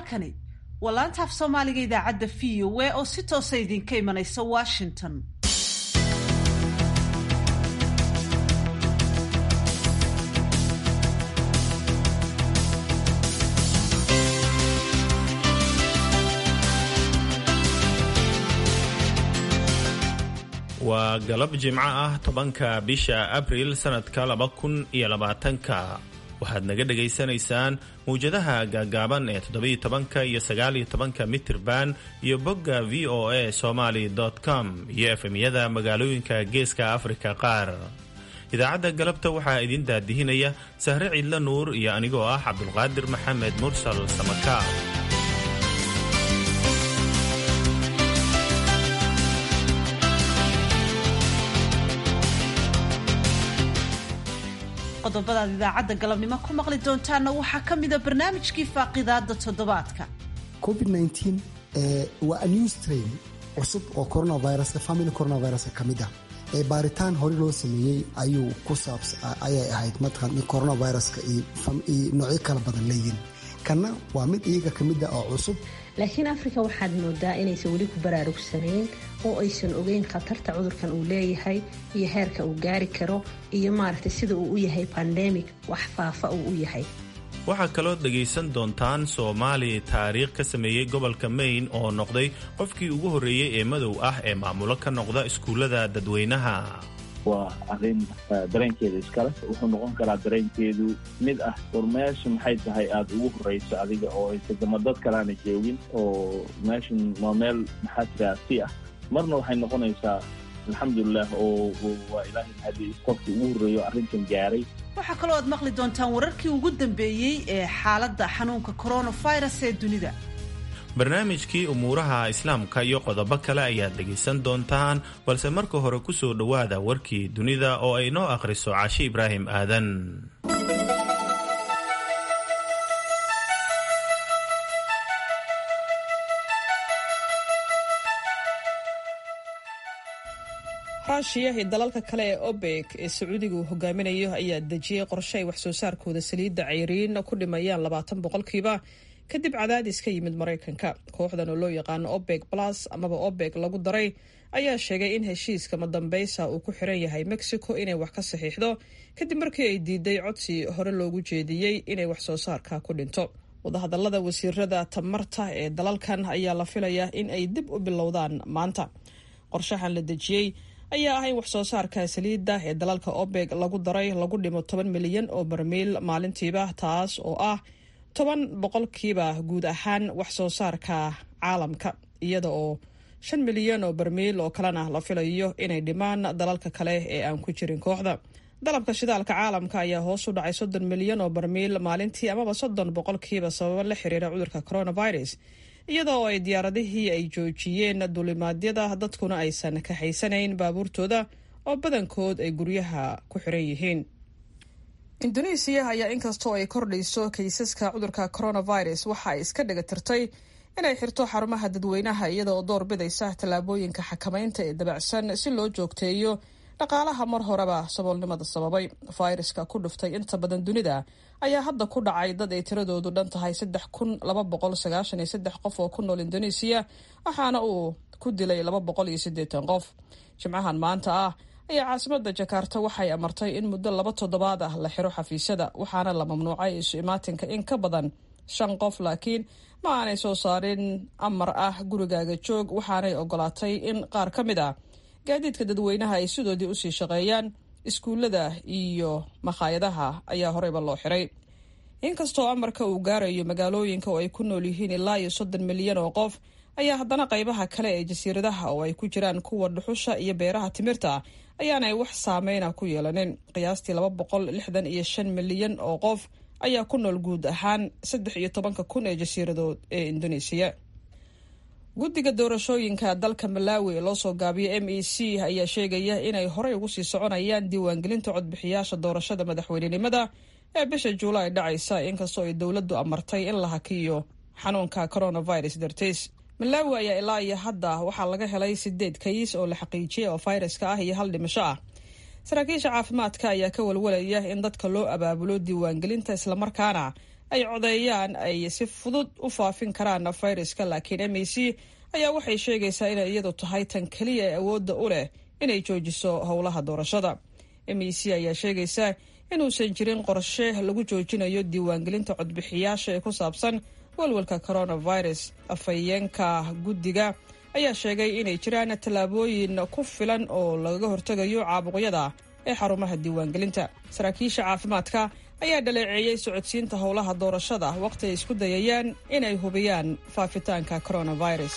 halkani waa laanta af soomaaliga idaacadda v o a oo si toosa idinka imanaysa washington waa galab jimco ah tobanka bisha abriil sannadka laba kun iyo labaatanka waxaad naga dhagaysanaysaan mawjadaha gaagaaban ee toddobiyo tobanka iyo sagaaliyo tobanka mitirban iyo bogga v o a somaly com iyo efemyada magaalooyinka geeska afrika qaar idaacadda galabta waxaa idin daadihinaya sahre ciidla nuur iyo anigoo ah cabdulqaadir maxamed mursal samaka qodobadaad idaacadda galabnimo ku maqli doontaanna waxaa ka mida barnaamijkii faaqidaada toddobaadka covid waa a new strain cusub oo coronavirus family coronavirus ka mid ah ee baaritaan hore loo sameeyey ayuu ku saabs ayay ahayd mataqan in coronaviruska iyo noocyo kala badan leeyihin kanna waa mid iyaga ka mid ah oo cusub laakiin afrika waxaad moodaa inaysan weli ku baraarugsanayn oo aysan ogeyn khatarta cudurkan uu leeyahay iyo heerka uu gaari karo iyo maaragtay sida uu u yahay bandemic wax faafa uu u yahay waxaa kaloo dhegaysan doontaan soomaali taariikh ka sameeyey gobolka maine oo noqday qofkii ugu horreeyey ee madow ah ee maamulo ka noqda iskuullada dadweynaha waa arrin dareenkeeda iskale wuxuu noqon karaa dareenkeedu mid ah war meesha maxay tahay aada ugu horrayso adiga oo aysadama dad kalaana joogin oo meeshan waa meel maxaa tiraa si ah marna waxay noqonaysaa alxamdulilah oo waa ilaahay mahadi qofkii ugu horreeyo arrintan gaaray waxaa kaloo aad maqli doontaan wararkii ugu dambeeyey ee xaaladda xanuunka coronavirus ee dunida barnaamijkii umuuraha islaamka iyo qodobo kale ayaad dhegaysan doontaan balse marka hore ku soo dhowaada warkii dunida oo ay noo akhriso cashi ibraahim aadan ruushiya iyo dalalka kale ee obek ee sacuudiga uu hogaaminayo ayaa dejiyey qorshe ay wax soo saarkooda saliidda cayriin ku dhimayaan labaatan boqolkiiba kadib cadaadis ka yimid maraykanka kooxdan oo loo yaqaano obek plus amaba obek lagu daray ayaa sheegay in heshiiska madambeysa uu ku xiran yahay mexico inay wax ka saxiixdo kadib markii ay diiday codsi hore loogu jeediyey inay wax soo saarka ku dhinto wadahadalada wasiirada tamarta ee dalalkan ayaa la filayaa in ay dib u bilowdaan maanta qorshahan la dejiyey ayaa ah in wax soo saarka saliidda ee dalalka obeg lagu daray lagu dhimo toban milyan oo barmiil maalintiiba taas oo ah toban boqolkiiba guud ahaan wax soo saarka caalamka iyada oo shan milyan oo barmiil oo kalena la filayo inay dhimaan dalalka kale ee aan ku jirin kooxda dalabka shidaalka caalamka ayaa hoos u dhacay soddon milyan oo barmiil maalintii amaba soddon boqolkiiba sababo la xiriira cudurka coronavirus iyadoo ay diyaaradihii ay joojiyeen dulimaadyada dadkuna aysan kaxaysanayn baabuurtooda oo badankood ay guryaha ku xiran yihiin indonesiya ayaa inkastoo ay kordhayso kaysaska cudurka coronavirus waxa ay iska dhiga tirtay inay xirto xarumaha dadweynaha iyadaoo door bidaysa tallaabooyinka xakamaynta ee dabacsan si loo joogteeyo dhaqaalaha mar horeba saboolnimada sababay fayraska ku dhuftay inta badan dunida ayaa hadda ku dhacay dad ay tiradoodu dhan tahay saddex kun laba boqol sagaashan iyo saddex qof oo ku nool indonesiya waxaana uu ku dilay laba boqol iyo siddeetan qof jimcahan maanta ah ayaa caasimada jakarta waxay amartay in muddo laba toddobaad ah la xiro xafiisyada waxaana la mamnuucay isu imaatinka in ka badan shan qof laakiin ma aanay soo saarin amar ah gurigaaga joog waxaanay ogolaatay in qaar ka mid ah gaadiidka dadweynaha ay sidoodii usii shaqeeyaan iskuullada iyo makhaayadaha ayaa horeyba loo xiray inkastoo amarka uu gaarayo magaalooyinka oo ay ku nool yihiin ilaa iyo soddon milyan oo qof ayaa haddana qaybaha kale ee jasiiradaha oo ay ku jiraan kuwa dhuxusha iyo beeraha timirta ayaanay wax saameyna ku yeelanin qiyaastii laba boqol lixdan iyo shan milyan oo qof ayaa ku nool guud ahaan saddex iyo tobanka kun ee jasiiradood ee indoneesiya guddiga doorashooyinka dalka malawi ee loosoo gaabiyo m e c ayaa sheegaya inay horey ugu sii soconayaan diiwaangelinta codbixiyaasha doorashada madaxweynenimada ee bisha juulaay dhacaysa inkastoo ay dowladdu amartay in la hakiyo xanuunka coronavirus dartiis malawi ayaa ilaa iyo hadda waxaa laga helay sideed kays oo la xaqiijiyay oo fayraska ah iyo hal dhimasho ah saraakiisha caafimaadka ayaa ka walwalaya in dadka loo abaabulo diiwaangelinta islamarkaana ay codeeyaan ay si fudud u faafin karaan fayraska laakiin m c ayaa waxay sheegaysaa inay iyadu tahay tan keliya ee awoodda u leh inay joojiso howlaha doorashada m e c ayaa sheegaysa inuusan jirin qorshe lagu joojinayo diiwaangelinta codbixiyaasha ee ku saabsan walwalka coronavirus afhayeenka guddiga ayaa sheegay inay jiraan tallaabooyin ku filan oo lagaga hortegayo caabuqyada ee xarumaha diiwaangelinta saraakiisha caafimaadka ayaa dhaleeceeyey socodsiinta howlaha doorashada waqti ay isku dayayaan inay hubiyaan faafitaanka coronavirus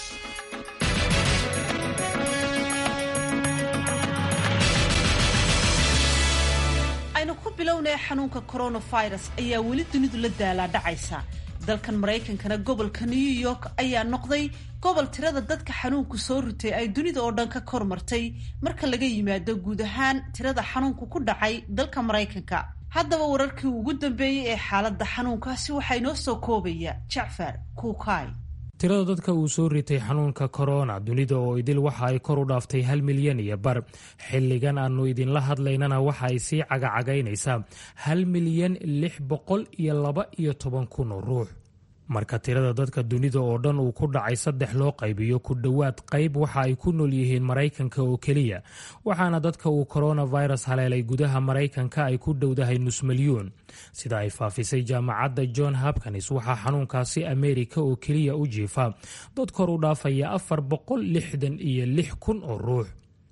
aynu ku bilownay xanuunka coronavirus ayaa weli dunidu la daalaa dhacaysa dalkan maraykankana gobolka new york ayaa noqday gobol tirada dadka xanuunku soo ritay ay dunida oo dhan ka kor martay marka laga yimaado guud ahaan tirada xanuunku ku dhacay dalka maraykanka haddaba wararkii ugu dambeeyey ee xaaladda xanuunkaasi waxaa inoo soo koobaya jacfar kuukay tirada dadka uu soo ritay xanuunka korona dunida oo idil waxa ay kor u dhaaftay hal milyan iyo bar xilligan aannu idinla hadlaynana waxa ay sii cagacagaynaysaa hal milyan lix boqol iyo laba iyo toban kun oo ruux marka tirada dadka dunida oo dhan uu ku dhacay saddex loo qaybiyo ku dhowaad qayb waxa ay ku nool yihiin maraykanka oo keliya waxaana dadka uu coronavirus haleelay gudaha maraykanka ay ku dhowdahay nus milyuun sida ay faafisay jaamacadda john hopkins waxaa xanuunkaasi ameerika oo keliya u jiifa dad kor u dhaafaya afar boqol lixdan iyo lix kun oo ruux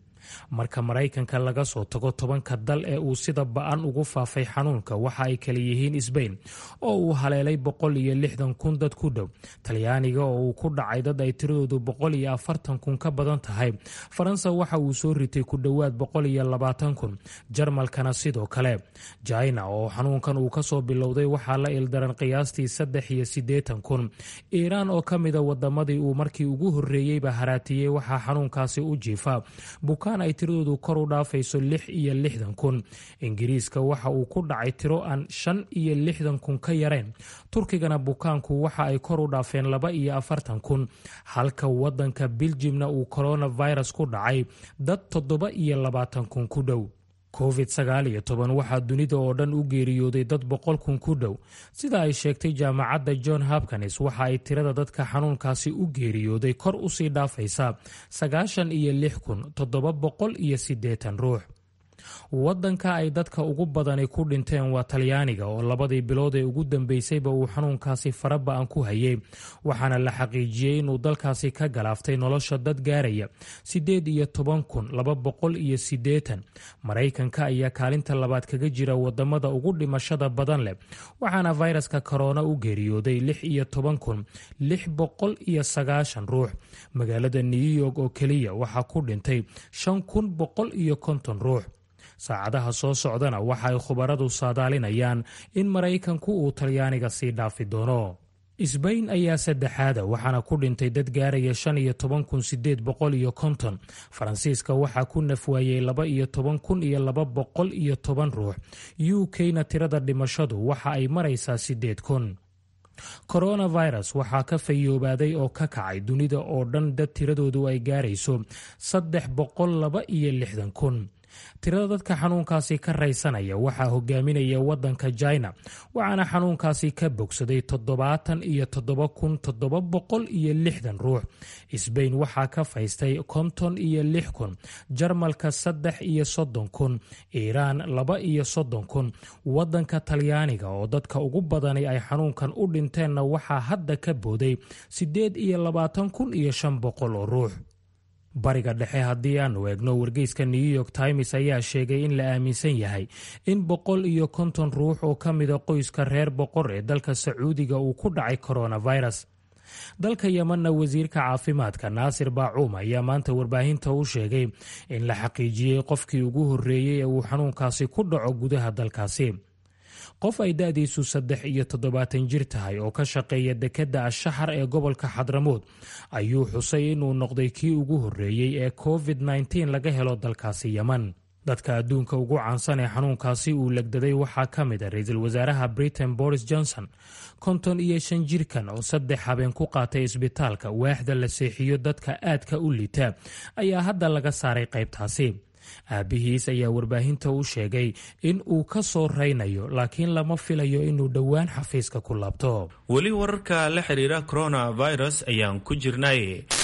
marka maraykanka laga soo tago tobanka dal ee uu sida ba-an ugu faafay xanuunka waxa ay kala yihiin sbain oo uu haleelay boqol iyo lixdan kun dad ku dhow talyaaniga oo uu ku dhacay dad ay tiradoodu boqol iyo afartan kun ka badan tahay faransa waxa uu soo ritay ku dhowaad boqol iyo labaatan kun jarmalkana sidoo kale jina oo xanuunkan uu kasoo bilowday waxaa la ildaran qiyaastii saddex iyo siddeetan kun iiraan oo ka mida wadamadii uu markii ugu horreeyeyba haraatiyey waxaa xanuunkaasi u jiifa bukaan ay tiradoodu kor u dhaafayso lix iyo lixdan kun ingiriiska waxa uu ku dhacay tiro aan shan iyo lixdan kun ka yarayn turkigana bukaanku waxa ay kor u dhaafeen laba iyo afartan kun halka wadanka biljimna uu coronavirus ku dhacay dad toddoba iyo labaatan kun ku dhow covid sagaal iyo toban waxaa dunida oo dhan u geeriyooday dad boqol kun ku dhow sida ay sheegtay jaamacadda john hopkins waxa ay tirada dadka xanuunkaasi u geeriyooday kor usii dhaafaysaa sagaashan iyo lix kun toddoba boqol iyo siddeetan ruux wadanka ay dadka ugu badani ku dhinteen waa talyaaniga oo labadii bilood ee ugu dambeysayba uu xanuunkaasi faraba-an ku hayay waxaana la xaqiijiyey inuu dalkaasi ka galaaftay nolosha dad gaaraya siddeed iyo toban kun laba boqol iyo siddeetan maraykanka ayaa kaalinta labaad kaga jira wadamada ugu dhimashada badan leh waxaana fayraska korona u geeriyooday lix iyo toban kun lix boqol iyo sagaashan ruux magaalada new york oo keliya waxaa ku dhintay shan kun boqol iyo konton ruux saacadaha soo socdana waxa ay khubaradu saadaalinayaan in maraykanku uu talyaaniga sii dhaafi doono isbayn ayaa saddexaada waxaana ku dhintay dad gaaraya shan iyo toban kun sideed boqol iyo konton faransiiska waxaa ku nafwaayey laba iyo toban kun iyo laba boqol iyo toban ruux u k-na tirada dhimashadu waxa ay maraysaa sideed kun coronavirus waxaa ka fayoobaaday oo ka kacay dunida oo dhan dad tiradoodu ay gaarayso saddex boqol laba iyo lixdan kun tirada dadka xanuunkaasi ka raysanaya waxaa hogaaminaya wadanka jina waxaana xanuunkaasi ka bogsaday toddobaatan iyo toddoba kun toddoba boqol iyo lixdan ruux sbain waxaa ka faystay konton iyo lix kun jarmalka saddex iyo soddon kun iiraan laba iyo soddon kun wadanka talyaaniga oo dadka ugu badani ay xanuunkan u dhinteenna waxaa hadda ka booday siddeed iyo labaatan kun iyo shan boqol oo ruux bariga dhexe haddii aanu eegno wargeyska new york times ayaa sheegay in la aaminsan yahay in boqol iyo konton ruux oo ka mida qoyska reer boqor ee dalka sacuudiga uu ku dhacay coronavirus dalka yemanna wasiirka caafimaadka naasir baacuum ayaa maanta warbaahinta u sheegay in la xaqiijiyey qofkii ugu horreeyey ee uu xanuunkaasi ku dhaco gudaha dalkaasi qof ay da-diisu saddex iyo toddobaatan jir tahay oo ka shaqeeya dekedda ashaxar ee gobolka xadramood ayuu xusay inuu noqday kii ugu horreeyey ee covid nteen laga helo dalkaasi yeman dadka adduunka ugu caansan ee xanuunkaasi uu legdaday waxaa ka mid a ra-iisul wasaaraha britain boris johnson konton iyo shan jirkan oo saddex habeen ku qaatay isbitaalka waaxda la seexiyo dadka aadka u lita ayaa hadda laga saaray qaybtaasi aabihiis ayaa warbaahinta u sheegay in uu ka soo raynayo laakiin lama filayo inuu dhowaan xafiiska ku laabto weli wararka la xiriira coronavirus ayaan ku jirnay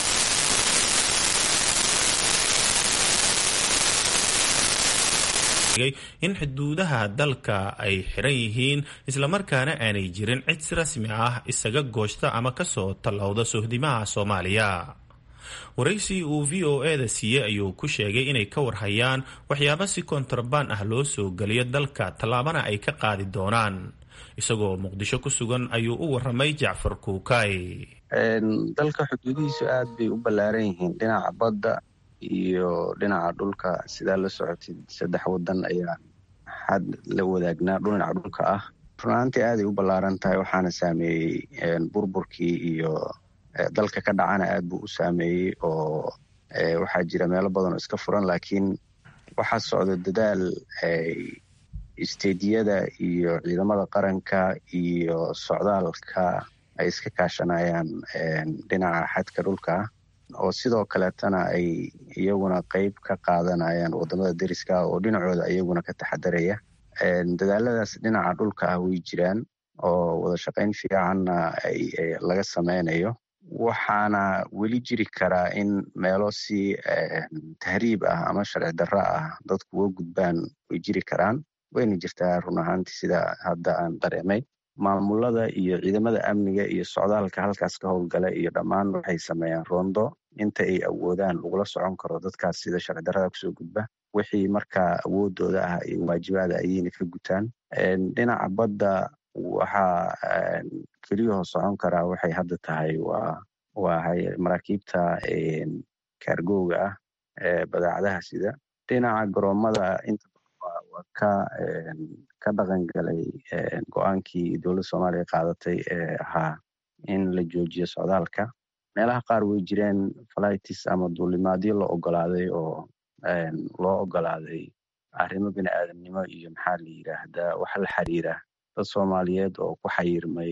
in xuduudaha dalka ay xiran yihiin islamarkaana aanay jirin cid si rasmi ah isaga gooshta ama kasoo tallowda sohdimaha soomaaliya waraysi uu v o e da siiyey ayuu ku sheegay inay ka warhayaan waxyaabo si kontrabaan ah loo soo geliyo dalka tallaabana ay ka qaadi doonaan isagoo muqdisho ku sugan ayuu u waramay jacfar kuukay dalka xuduudihiisu aad bay u ballaaran yihiin dhinaca badda iyo dhinaca dhulka sidaa la socotid saddex wadan ayaa xad la wadaagnaa dhinaca dhulka ah runaantii aaday u ballaaran tahay waxaana saameeyey burburkii iyo dalka ka dhacana aad buu u saameeyey oo waxaa jira meelo badan oo iska furan laakiin waxaa socda dadaal isteediyada iyo ciidamada qaranka iyo socdaalka ay iska kaashanayaan dhinaca xadka dhulka oo sidoo kaleetana ay iyaguna qeyb ka qaadanayaan wadamada deriska oo dhinacooda iyaguna ka taxadaraya dadaaladaas dhinaca dhulka ah way jiraan oo wada shaqayn fiicanna laga sameynayo waxaana weli jiri karaa in meelo si tahriib ah ama sharci darro ah dadku uga gudbaan way jiri karaan wayna jirtaa run ahaantii sida hadda aan dareemay maamulada iyo ciidamada amniga iyo socdaalka halkaas ka howlgala iyo dhammaan waxay sameeyaan roondo inta ay awoodaan lagula socon karo dadkaas sida sharci darrada kusoo gudba wixii markaa awoodooda ah iyo waajibaada ayayna ka gutaan dhinaca badda waxaa keliyahoo socon karaa waxay hadda tahay waa waa maraakiibta kaargooga ah ee badeecadaha sida dhinaca garoomada inta waa ka ka dhaqan galay go-aankii dowladda soomaaliya qaadatay ee ahaa in la joojiyo socdaalka meelaha qaar way jireen flightis ama duulimaadyo la ogolaaday oo loo ogolaaday arrimo bini aadamnimo iyo maxaa la yidhaahdaa wax la xiriira dad soomaaliyeed oo ku xayirmay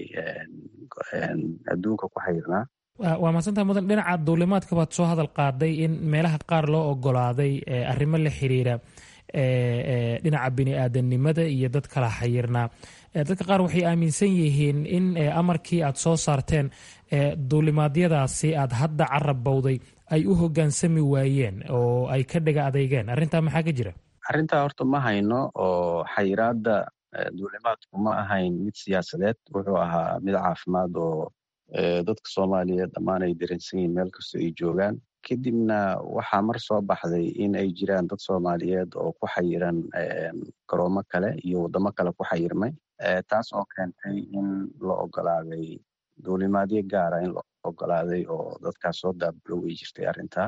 adduunka ku xayirnaa waa mahadsantaha mudan dhinaca duulimaadka baad soo hadal qaaday in meelaha qaar loo ogolaaday arrimo la xiriira dhinaca bini aadamnimada iyo dad kala xayirnaa dadka qaar waxay aaminsan yihiin in amarkii aad soo saarteen duulimaadyadaasi aad hadda carab bowday ay u hogaansami waayeen oo ay ka dhega adeygeen arrintaa maxaa ka jira arrintaa horta ma hayno oo xayiraadda duulimaadku ma ahayn mid siyaasadeed wuxuu ahaa mid caafimaad oo dadka soomaaliyeed dhammaan ay dareensan yihiin meel kastoo ay joogaan kadibna waxaa mar soo baxday in ay jiraan dad soomaaliyeed oo ku xayiran garoomo kale iyo waddamo kale ku xayirmay taas oo keentay in la ogolaaday duulimaadyo gaara in la ogolaaday oo dadkaas soo daabulo way jirtay arrintaa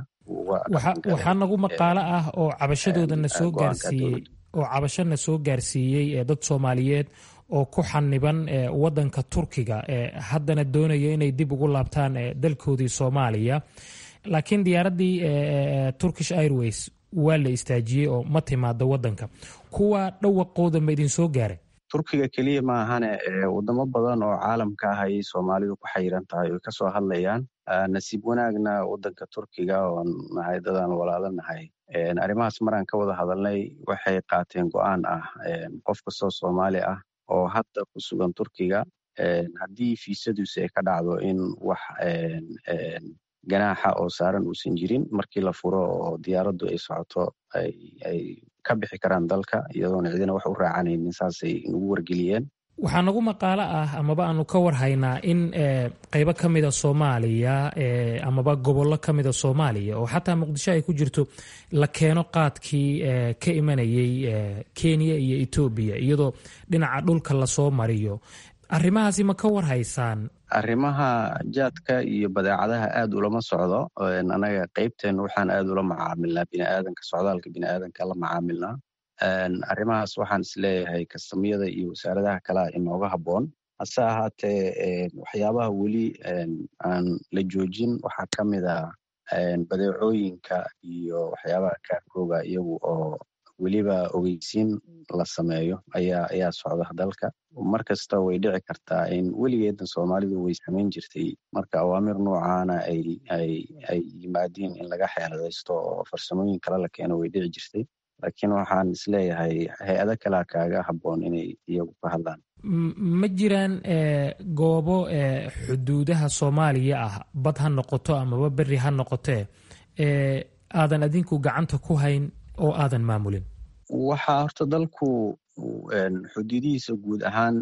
waxaa nagu maqaalo ah oo cabashadoodana soo gaarsiiyey oo cabashana soo gaarsiiyey dad soomaaliyeed oo ku xaniban wadanka turkiga haddana doonaya inay dib ugu laabtaan dalkoodii soomaaliya laakiin diyaaraddii turkish airways waa la istaajiyey oo ma timaado wadanka kuwa dhawaqooda ma idin soo gaaray turkiga keliya ma ahane wadamo badan oo caalamka ah ayay soomaalidu ku xayiran tahay oy kasoo hadlayaan nasiib wanaagna wadanka turkiga oon nahay dadaan walaalo nahay arrimahaas maraan ka wada hadalnay waxay qaateen go-aan ah qof kastoo soomaali ah oo hadda ku sugan turkiga haddii fiisaduusi ay ka dhacdo in wax ganaaxa oo saaran uusan jirin markii la furo oo diyaaraddu ay socoto ay ka bixi karaan dalka iyadoona cidina wax u raacanaynin saasay nagu wargeliyeen waxaa nagu maqaalo ah amaba aanu ka warhaynaa in qeybo ka mida soomaaliya amaba gobollo ka mida soomaaliya oo xataa muqdisho ay ku jirto la keeno qaadkii ka imanayay kenya iyo etoobiya iyadoo dhinaca dhulka lasoo mariyo arrimahaasi ma ka warhaysaan arrimaha jaadka iyo badeecadaha aad ulama socdo anaga qeybteen waxaan aad ula macaamilnaa biniaadanka socdaalka biniaadanka la macaamilnaa arrimahaas waxaan isleeyahay kastamyada iyo wasaaradaha kalea inooga habboon hase ahaatee waxyaabaha weli aan la joojin waxaa ka mid a badeecooyinka iyo waxyaabaha kaarkooga iyagu oo weliba ogeysiin la sameeyo ayaa ayaa socda dalka mar kasta way dhici kartaa in weligeedan soomaalidu way samayn jirtay marka awaamir noocaana ay ay ay yimaadiin in laga xeeladaysto oo farsamooyin kale la keeno way dhici jirtay laakiin waxaan isleeyahay hay-ado kalea kaaga habboon inay iyagu ka hadlaan ma jiraan goobo xuduudaha soomaaliya ah bad ha noqoto amaba beri ha noqotee aadan adinku gacanta ku hayn oo aadan maamulin waxaa horta dalku xuduudihiisa guud ahaan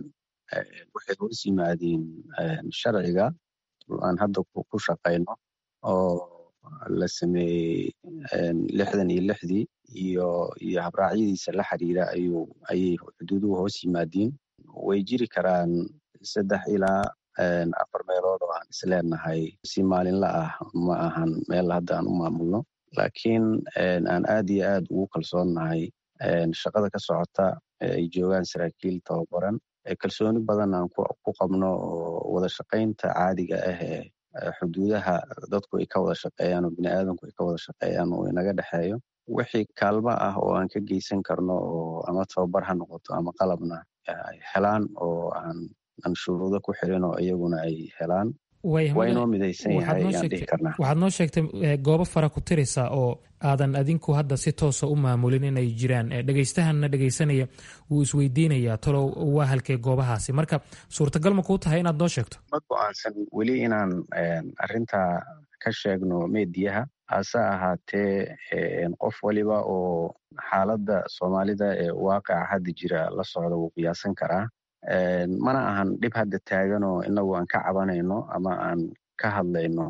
waxay hoos yimaadeen sharciga aan hadda ku shaqayno oo la sameeyey lixdan iyo lixdii iyo iyo habraacyadiisa la xiriira ayuu ayay xuduuduhu hoos yimaadiin way jiri karaan saddex ilaa afar meelood oo aan isleenahay si maalinla ah ma ahan meel hadda aan u maamulno laakiin aan aad iyo aad ugu kalsoonnahay shaqada ka socota ay joogaan saraakiil tababaran kalsooni badan aan ku qabno oo wada shaqaynta caadiga ah ee xuduudaha dadku ay ka wada shaqeeyaan oo biniaadanku ay ka wada shaqeeyaan oo inaga dhexeeyo wixii kaalmo ah oo aan ka geysan karno oo ama tababar ha noqoto ama qalabna ay helaan oo aan aan shuruudo ku xirin oo iyaguna ay helaan waa inoo midaysan yahay ayaan dhihi karnaa waxaad noo sheegtay goobo fara ku tiraysa oo aadan adinku hadda si toosa u maamulin inay jiraan dhegaystahanna dhegaysanaya wuu isweydiinayaa talow waa halkee goobahaasi marka suurtagal ma kuu tahay inaad noo sheegto ma go-aansan weli inaan arintaa ka sheegno meediyaha hase ahaatee qof waliba oo xaaladda soomaalida ee waaqaca hadda jira la socda wuu qiyaasan karaa mana ahan dhib hadda taaganoo inagu aan ka cabanayno ama aan ka hadlayno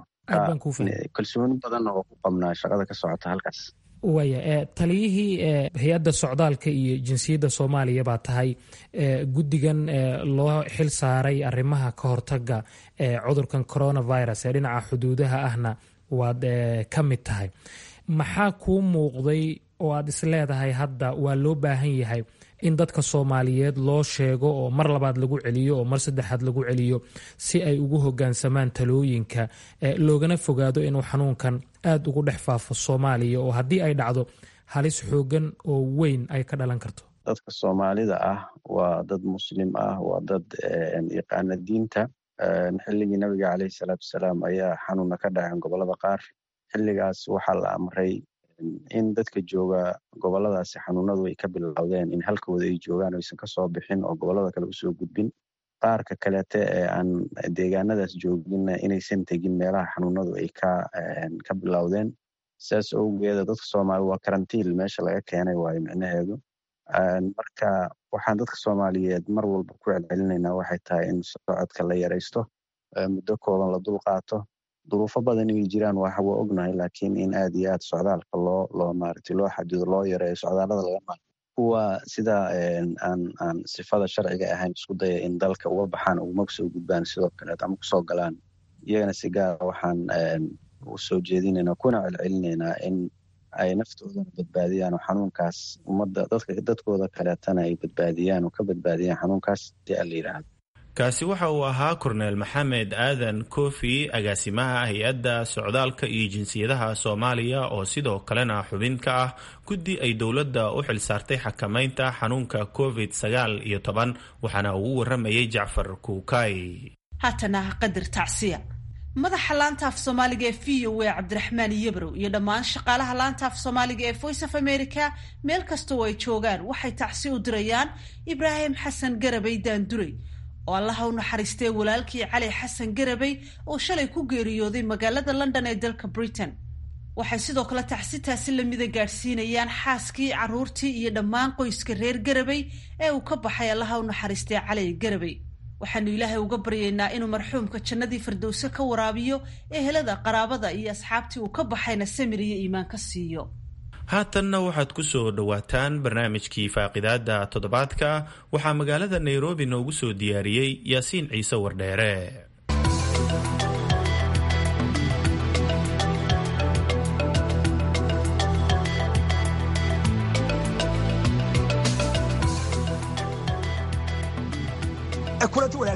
kalsooni badanna oo ku qabnaa shaqada ka socota halkaas waaya taliyihii hay-adda socdaalka iyo jinsiyadda soomaaliya baa tahay guddigan loo xil saaray arrimaha ka hortaga cudurkan coronavirus ee dhinaca xuduudaha ahna waad ka mid tahay maxaa kuu muuqday oo aad isleedahay hadda waa loo baahan yahay in dadka soomaaliyeed loo sheego oo mar labaad lagu celiyo oo mar saddexaad lagu celiyo si ay ugu hogaansamaan talooyinka loogana fogaado inuu xanuunkan aad ugu dhex faafo soomaaliya oo haddii ay dhacdo halis xoogan oo weyn ay ka dhalan karto dadka soomaalida ah waa dad muslim ah waa dad yaqaana diinta xilligii nabiga caleyhi salaatu wasalaam ayaa xanuuna ka dhaceen gobolada qaar xilligaas waxaa la amray in dadka jooga goboladaasi xanuunadu ay ka bilowdeen in halkooda ay joogaan aysan kasoo bixin oo gobolada kale usoo gudbin qaarka kaleete ee aan deegaanadaas jooginna inaysan tegin meelaha xanuunadu ay ka bilowdeen sidaas owgeeda dadka soomaali waa karantiil meesha laga keenay waayo micnaheedu marka waxaan dadka soomaaliyeed mar walba ku celcelinaynaa waxay tahay in socodka la yaraysto muddo kooban la dul qaato duruufo badan inay jiraan waa waa ognahay laakiin in aad iyo aad socdaalka loo loo maaragtay loo xadido loo yareeyo socdaallada laga maarto kuwa sida aan aan sifada sharciga ahayn isku daya in dalka uga baxaan uguma soo gudbaan sidoo kaleet ama kusoo galaan iyagana si gaara waxaan u soo jeedinaynaa kuna celcelinaynaa in ay naftoodana badbaadiyaan oo xanuunkaas ummadda dadka dadkooda kaleetana ay badbaadiyaan oo ka badbaadiyaan xanuunkaas si a la yidhaahdo kaasi waxa uu ahaa korneel maxamed aadan kofi agaasimaha hay-adda socdaalka iyo jinsiyadaha soomaaliya oo sidoo kalena xubin ka ah guddi ay dowladda u xilsaartay xakamaynta xanuunka covid sagaal iyo toban waxaana uu waramayay jacfar kuukay haatana qadar tacsiya madaxa laanta af soomaaliga ee v o a cabdiraxmaan yebrow iyo dhammaan shaqaalaha laanta af soomaaliga ee voice of america meel kasta oo ay joogaan waxay tacsi u dirayaan ibraahim xasan garabay daanduray oo allaha u naxariistee walaalkii cali xasan garabay oo shalay ku geeriyooday magaalada london ee dalka britain waxay sidoo kale tacsitaasi lamida gaadhsiinayaan xaaskii caruurtii iyo dhammaan qoyska reer garabay ee uu ka baxay allaha u naxariistee cali garabay waxaanu ilaahay uga baryaynaa inuu marxuumka jannadii firdowse ka waraabiyo ehelada qaraabada iyo asxaabtii uu ka baxayna samir iyo iimaan ka siiyo haatanna waxaad ku soo dhowaataan barnaamijkii faaqidaada toddobaadka waxaa magaalada nairobi noogu soo diyaariyey yaasiin ciise wardheere kulanti wanaagsan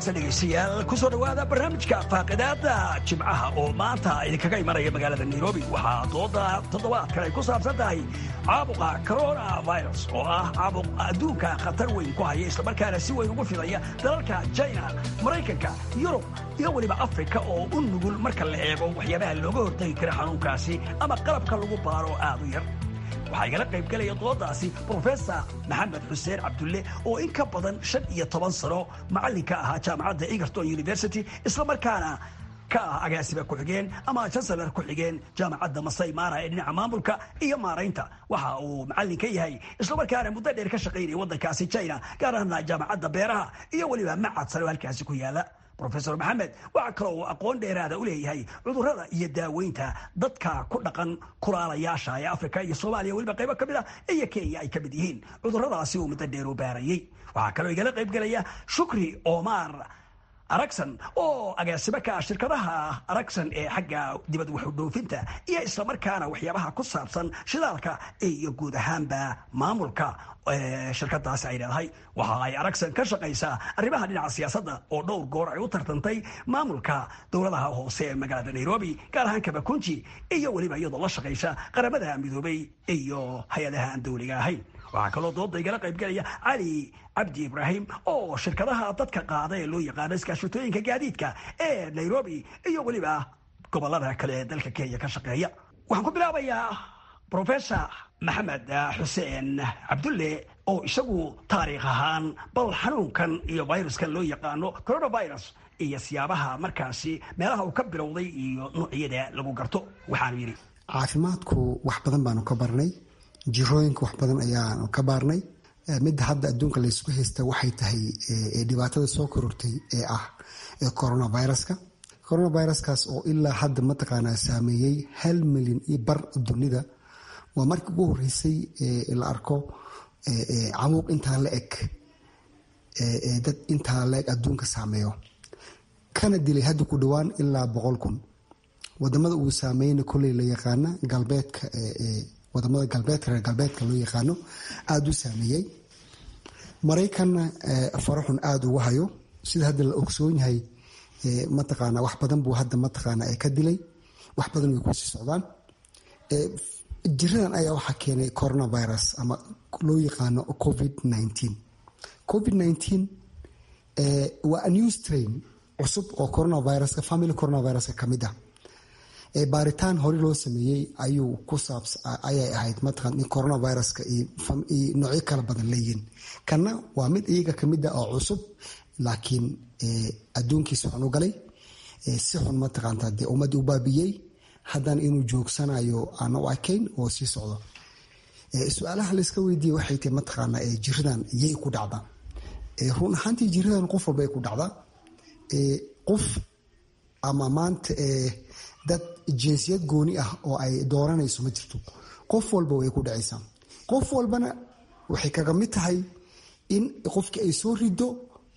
wanaagsan dhegaystayaal kusoo dhowaada barnaamijka faaqidaada jimcaha oo maanta idinkaga imanaya magaalada nairobi waxaa dooda toddobaadkan ay ku saabsan tahay caabuqa corona virus oo ah caabuq adduunka khatar weyn ku haya islamarkaana si weyn ugu fidaya dalalka china maraykanka yurub iyo weliba afrika oo u nugul marka la eego waxyaabaha looga hortagi kara xanuunkaasi ama qalabka lagu baaro aad u yar waxaa igala qayb galaya doodaasi brofesor maxamed xuseen cabdulle oo in ka badan shan iyo toban sano macallinka ahaa jaamacadda egerton university islamarkaana ka ah agaasiba ku-xigeen ama jansalar ku-xigeen jaamacadda masai mara ee dhinaca maamulka iyo maaraynta waxa uu macallin ka yahay islamarkaana muddo dheer ka shaqaynaya waddankaasi china gaar ahaana jaamacadda beeraha iyo weliba macad sare oo halkaasi ku yaala rofesor maxamed waxaa kaloo uu aqoon dheeraada u leeyahay cudurrada iyo daaweynta dadka ku dhaqan kulaalayaasha ee afrika iyo soomaaliya weliba qaybo ka mid ah iyo kenya ay ka mid yihiin cudurradaasi uu muddo dheer u baarayey waxaa kaloo igala qayb gelaya shukri omar aragsan oo agaasimo ka ah shirkadaha aragsan ee xagga dibad waxudhoofinta iyo islamarkaana waxyaabaha ku saabsan shidaalka iyo guud ahaanba maamulka shirkadaasi ay leedahay waxa ay aragsan ka shaqaysaa arrimaha dhinaca siyaasadda oo dhowr goor ay u tartantay maamulka dowladaha hoose ee magaalada nairobi gaar ahaan kabakunji iyo weliba iyadoo la shaqaysa qaramada midoobay iyo hay-adaha aan dowliga ahayn waxaa kaloo dooda igala qaybgelaya cali cabdi ibraahim oo shirkadaha dadka qaada ee loo yaqaano iskaashatooyinka gaadiidka ee nairobi iyo weliba gobolada kale ee dalka kenya ka shaqeeya waxaan ku bilaabayaa rofesor maxamed xuseen cabdulle oo isagu taariikh ahaan bal xanuunkan iyo viruskan loo yaqaano coronavirus iyo siyaabaha markaasi meelaha uu ka bilowday iyo noocyada lagu garto waxaanu yidhi caafimaadku wax badan baanu ka barnay jirooyinka wax badan ayaanu ka baarnay midda hadda adduunka laysku haysta waxay tahay dhibaatada soo korortay ee ah coronaviruska coronaviruskaas oo ilaa hadda mataqaanaa saameeyey hal milyan iyo bar dunida waa markii ugu horeysay la arko camuuq intaa la eg dad intaa la eg adduunka saameeyo kana dilay hadda ku dhowaan ilaa boqol kun wadamada uu saameyna koley la yaqaana galbeedka wadamada galbeedka reer galbeedka loo yaqaano aada u saameeyey maraykanna faraxun aada ugu hayo sida hadda la ogsoon yahay mataqaana wax badan buu hadda mataqaana ka dilay wax badan way kusii socdaan jiradan ayaa waxaa keenay coronavirus ama loo yaqaano covid nineteen covid nineteen waa a new strain cusub oo coronaviruska family coronaviruska ka mid ah baaritaan hore loo sameeyey ayuu ku saabs ayay ahayd mataqan in coronaviruska iyo noocyo kala badan leeyihiin kana waa mid iyaga kamid ah oo cusub laakiin adduunkiisa xun u galay si xun mataqaanta dee ummadii u baabiyey haddana inuu joogsanayo aana u arkayn oo sii socdo su-aalaha layska weydiiye waxay tahay mataqaana jiradan yay ku dhacda run ahaantii jiradan qof walba ay ku dhacda qof ama maanta dad jinsiyad gooni ah oo ay dooranayso ma jirto qof walba way ku dhacaysaa qof walbana waxay kaga mid tahay in qofkii ay soo rido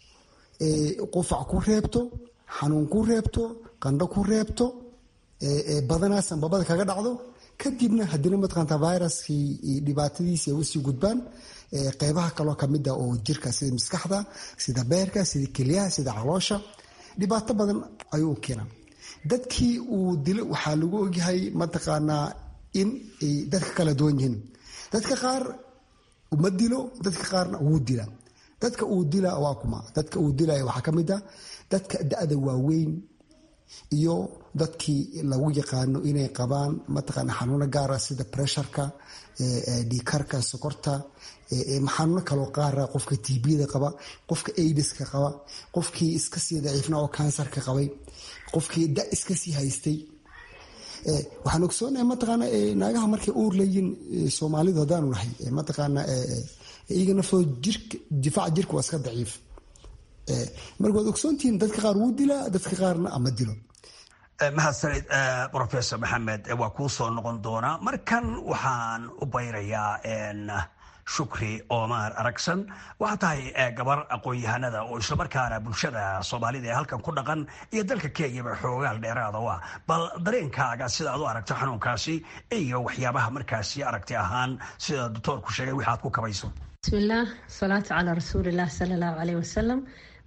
qufac ku reebto xanuun ku reebto qandho ku reebto badanaa sanbabada kaga dhacdo kadibna haddina mataqaanta viruskii dhibaatadiisi ay usii gudbaan qeybaha kaloo kamida oo jirka sida maskaxda sida beerka sida kelyaha sida caloosha dhibaato badan ayuu keenaa dadkii uu dilo waxaa lagu ogyahay mataqaanaa in ay dadka kala duwan yihiin dadka qaar ma dilo dadka qaarna wuu dila dadka uu dila waa kuma dadka uu dilaya waxaa ka mid a dadka da-da waaweyn iyo dadkii lagu yaqaano inay qabaan mataqaana xanuuno gaara sida pressurka dhiikarka sokorta xanuuno kaloo qaara qofka tbda qaba qofka aidiska qaba qofkii iska sii daciifna oo kansarka qabay qofkii da iska sii haystay waxaan ogsoonahay mataqaana naagaha markay uur leeyiin soomaalidu haddaanu nahay mataqaana iyaga naftooda jirka difaaca jirka waa iska daciif marka waad ogsoontihiin dadka qaar wuu dilaa dadka qaarna ama dilo mahadsanid rofesor maxamed waa kuu soo noqon doonaa markan waxaan u bayrayaa shukri omar aragsan waxaa tahay gabar aqoon-yahanada oo islamarkaana bulshada soomaalida ee halkan ku dhaqan iyo dalka kenyaba xoogaal dheeraada u ah bal dareenkaaga sida aad u aragto xanuunkaasi iyo waxyaabaha markaasi aragti ahaan sida doctoorku sheegay wixaad ku kabayso bismillaah salaatu calaa rasuulilah sala allahu caleyh wasalam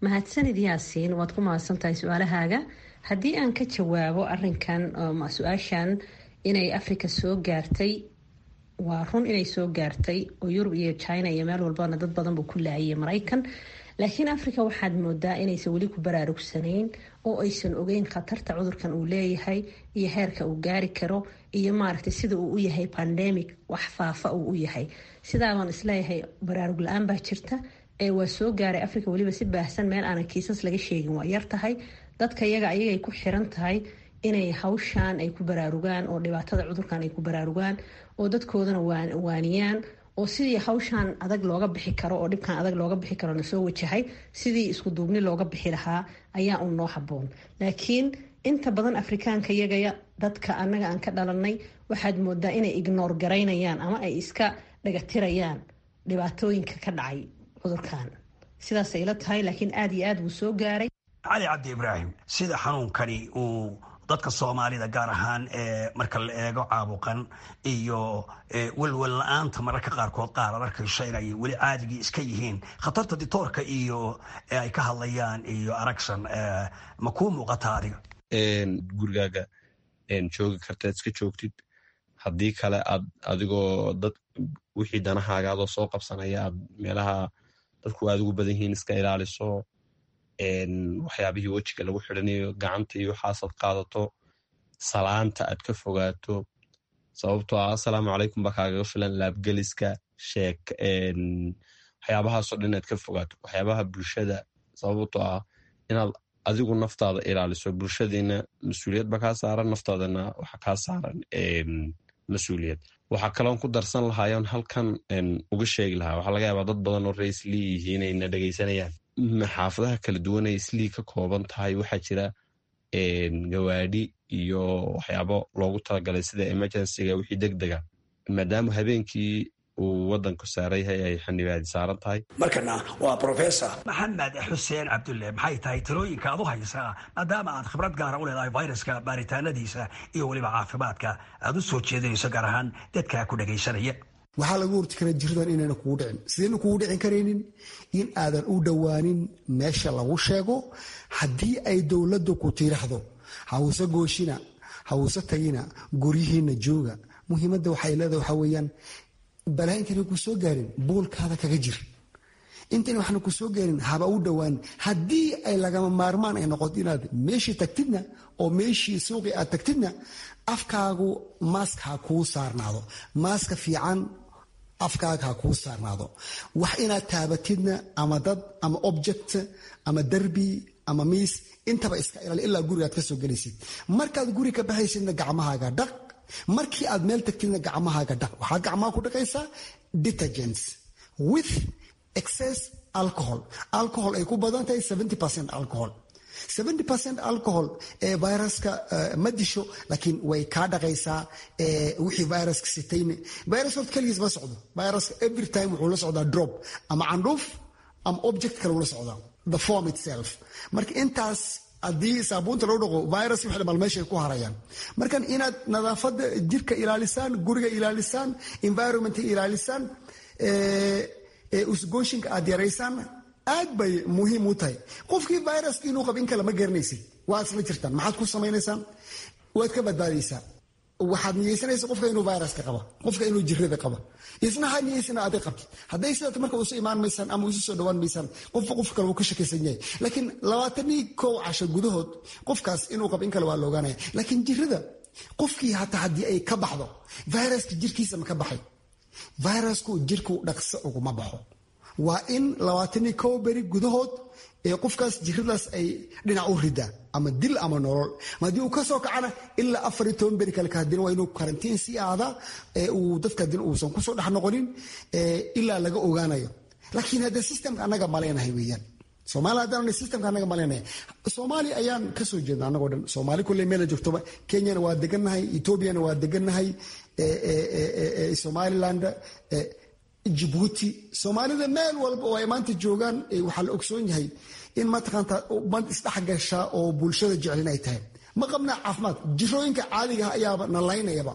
mahadsanid yaasiin waad ku mahadsantahay su-aalahaaga haddii aan ka jawaabo arinkan su-aashan inay africa soo gaartay waa run inay soo gaartay oo yurub iyo china iyo meel walbana dad badan buu ku laayay maraykan laakiin africa waxaad moodaa inaysan weli ku baraarugsanayn oo aysan ogeyn khatarta cudurkan uu leeyahay iyo heerka uu gaari karo iyo maaragtay sida uu u yahay pandemic wax faafa uu u yahay sidaabaan isleeyahay baraarug la-aan baa jirta ee waa soo gaaray africa weliba si baahsan meel aanan kiisas laga sheegin waa yar tahay dadka iyaga ayagay ku xiran tahay inay hawshaan ay ku baraarugaan oo dhibaatada cudurkan ay ku baraarugaan oo dadkoodana waaniyaan oo sidii hawshaan adag looga bixi karo oo dhibkan adag looga bixi karo na soo wajahay sidii isku duubni looga bixi lahaa ayaa un noo haboon laakiin inta badan afrikaanka iyagaya dadka annaga aan ka dhalanay waxaad moodaa inay ignoor garaynayaan ama ay iska dhagatirayaan dhibaatooyinka ka dhacay cudurkan sidaasay ila tahay laakiin aada iyo aad wuu soo gaaray cali cabdi ibraahim sida xanuunkani uu dadka soomaalida gaar ahaan marka la eego caabuqan iyo welwel la-aanta mararka qaarkood qaar ad arkayso inay weli caadigii iska yihiin khatarta ditoorka iyo ay ka hadlayaan iyo aragsan ma kuu muuqata adiga gurigaaga joogi kartaad iska joogtid haddii kale aad adigoo dad wixii danahaaga adoo soo qabsanaya aad meelaha dadku aad ugu badan yihiin iska ilaaliso waxyaabihii wejiga lagu xidhanayo gacanta iyo waxaasaad qaadato salaanta aad ka fogaato sababtoo ah assalaamu calaykum baa kaagaga filan laabgeliska sheek waxyaabahaasoo dhan inaad ka fogaato waxyaabaha bulshada sababtoo ah inaad adigu naftaada ilaaliso bulshadiina mas-uuliyad ba kaa saaran naftaadana waxa kaa saaran mas-uuliyad waxaa kaloon ku darsan lahaayoon halkan uga sheegi lahaa waxaa laga yaabaa dad badan oo raislii yihiin ayna dhegaysanayaan xaafadaha kala duwan ay islii ka kooban tahay waxaa jira gawaadhi iyo waxyaabo loogu talagalay sida emergencyga wixii deg dega maadaama habeenkii uu wadanku saaran yahay ay xanibaadi saaran tahay markana waa professor maxamed xuseen cabdulle maxay tahay talooyinka aad u haysaa maadaama aad khibrad gaara u leedahay viruska baaritaanadiisa iyo weliba caafimaadka aad u soo jeedinayso gaar ahaan dadka ku dhegaysanaya waxaa lagu horti karaa jiridan inayna kugu dhicin sidayna kugu dhicin karaynin in aadan u dhowaanin meesha lagu sheego haddii ay dowladda ku tiiraxdo hawse gooshina hawse tagina guryihiina jooga muhiimadda waxay leedahay waxaa weeyaan balaa intayna ku soo gaarin buulkaada kaga jir intayna waxna ku soo gaarin haba u dhowaanin haddii ay lagama maarmaan ay noqoto inaad meeshii tagtidna oo meeshii suuqii aad tagtidna afkaagu maask ha kuu saarnaado maaska fiican afkaaga ha kuu saarnaado wax inaad taabatidna ama dad ama object ama derbi ama miis intaba iska ilaali ilaa gurigaad ka soo gelaysid markaad guri ka baxaysidna gacmahaaga dhaq markii aad meel tagtidna gacmahaaga dhaq waxaad gacmaha ku dhaqaysaa detergents with excess alcohol alcohol ay ku badan tahay alcohol alcohol ee viruska ma disho laakiin way kaa dhaqaysaa wixii viruska sitayne virus horta keligiis ma socdo viruska every time wuxuu la socdaa drop ama candhuuf ama object kale ula socdaa the form itself marka intaas haddii saabuunta loo dhaqo virus wixii dhamal meeshay ku harayaan markan inaad nadaafadda jirka ilaalisaan guriga ilaalisaan environmenta ilaalisaan usgooshinka aad yaraysaan aad bay muhiim u tahay qofkii viruska inuu qab in kale ma garanaysid waad isla jirtaan maxaad ku samaynaysaan waad ka badbaadaysaa waxaad niyeysanaysa qofka inuu viruska qaba qofka inuu jirada qaba isna ha niyeysana adig qabtid hadday sidaat marka usu imaan maysaan ama isu soo dhawaan maysaan qofka qof kale wuu ka shakaysan yahay laakiin labaatanii kow casho gudahood qofkaas inuu qab in kale waa la ogaanaya laakiin jirada qofkii hataa haddii ay ka baxdo viruska jirkiisa ma ka baxay virusku jirku dhaqso uguma baxo waa in labaatanii kow beri gudahood ee qofkaas jiradaas ay dhinac u ridaa ama dil ama nolol haddii uu ka soo kacana ilaa afar iyo toban beri kale kahadina waa inuu karantiin sii aada uu dadka din uusan kusoo dhex noqonin ilaa laga ogaanayo laakiin hadda systemka annaga maleynahay weeyaan soomaaliya haddaan systemka annaga maleynahay soomaaliya ayaan kasoo jeedna annagoo dhan soomaali kulley meela joogtoba kenyana waa degannahay etoobiyana waa degannahay somaliland jibuuti soomaalida meel walba oo ay maanta joogaan waxaa la ogsoon yahay in mataqaanta ummad isdhexgasha oo bulshada jeclin ay tahay ma qabnaa caafimaad jirooyinka caadigaha ayaaba nalaynayaba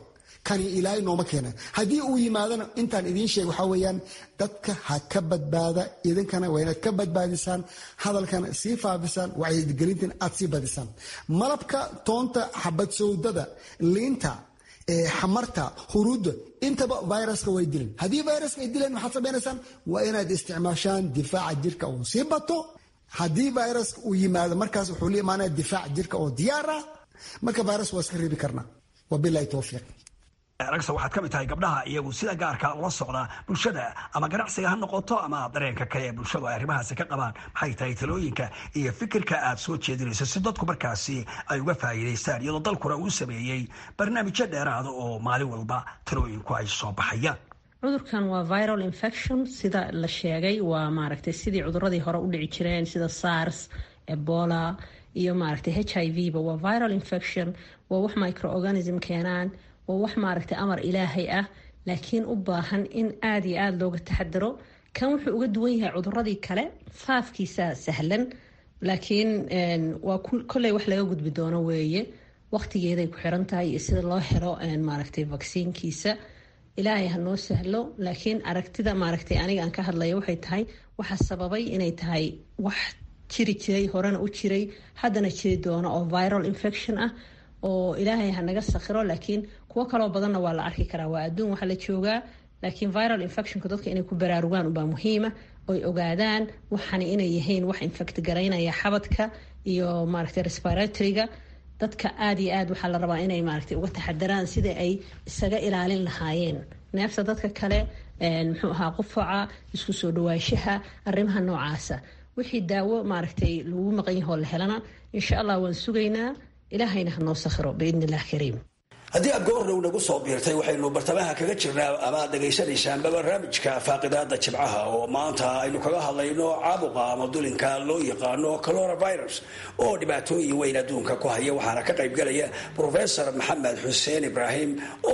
kani ilaahay nooma keena haddii uu yimaadana intaan idiin sheeg waxaa weeyaan dadka ha ka badbaada idinkana waa inaad ka badbaadisaan hadalkana sii faafisaan wacyigelintan aad sii badisaan malabka toonta xabad sowdada liinta xamarta huruudda intaba viruska way dileen haddii viruska ay dileen maxaad samaynaysaan waa inaad isticmaashaan difaaca jirka oo sii bato haddii viruska uu yimaado markaas wuxuu la imaanaya difaac jirka oo diyaar ah marka virus waa iska reebi karnaa wabilahi towfiiq ragsa waxaad ka mid tahay gabdhaha iyagu sida gaarka ula socda bulshada ama ganacsiga ha noqoto ama dareenka kale ee bulshadu ay arrimahaasi ka qabaan maxay tahay talooyinka iyo fikirka aad soo jeedinayso si dadku markaasi ay uga faa'iidaystaan iyadoo dalkuna uu sameeyey barnaamijyo dheeraada oo maalin walba talooyinku ay soo baxayaan cudurkan waa viral infection sida la sheegay waa maaragtay sidii cuduradii hore u dhici jireen sida sars ebola iyo maaragtay h i v ba waa viral infection waa wax microorganism keenaan waa wax maaragtay amar ilaahay ah laakiin u baahan in aada iyo aada looga taxadaro kan wuxuu uga duwan yahay cuduradii kale faafkiisa sahlan laakiin waa kolley wax laga gudbi doono weeye waqtigeeday ku xiran tahay iyo sida loo helo maaragtay vaksiinkiisa ilaahay ha noo sahlo laakiin aragtida maaragtay aniga aan ka hadlaya waxay tahay waxa sababay inay tahay wax jiri jiray horena u jiray haddana jiri doono oo viral infection ah oo ilaahay ha naga sakhiro laakiin kuwo kaloo badanna waa la arki karaa waa adduun waxaa la joogaa laakiin viral infectionka dadka inay ku baraarugaan ubaa muhiima oy ogaadaan waxani inay yihiin wax infect garaynaya xabadka iyo maaragtay respiratoryga dadka aada iyo aad waxaa la rabaa inay maaragtay uga taxadaraan sida ay isaga ilaalin lahaayeen neefta dadka kale muxuu ahaa qufaca isku soo dhawaanshaha arrimaha noocaasa wixii daawo maaragtay lagu maqan yahoo la helana insha allah waan sugaynaa ilaahayna ha noo sakhiro biidni illah kariim haddii aad goordhow nagu soo biirtay waxaynu bartamaha kaga jirnaa amaad dhegaysanaysaanba barnaamijka faaqidaada jibcaha oo maanta aynu kaga hadlayno caabuqa ama dulinka loo yaqaano coronavirus oo dhibaatooyin weyn adduunka ku haya waxaana ka qaybgalaya profesor maxamed xuseen ibraahim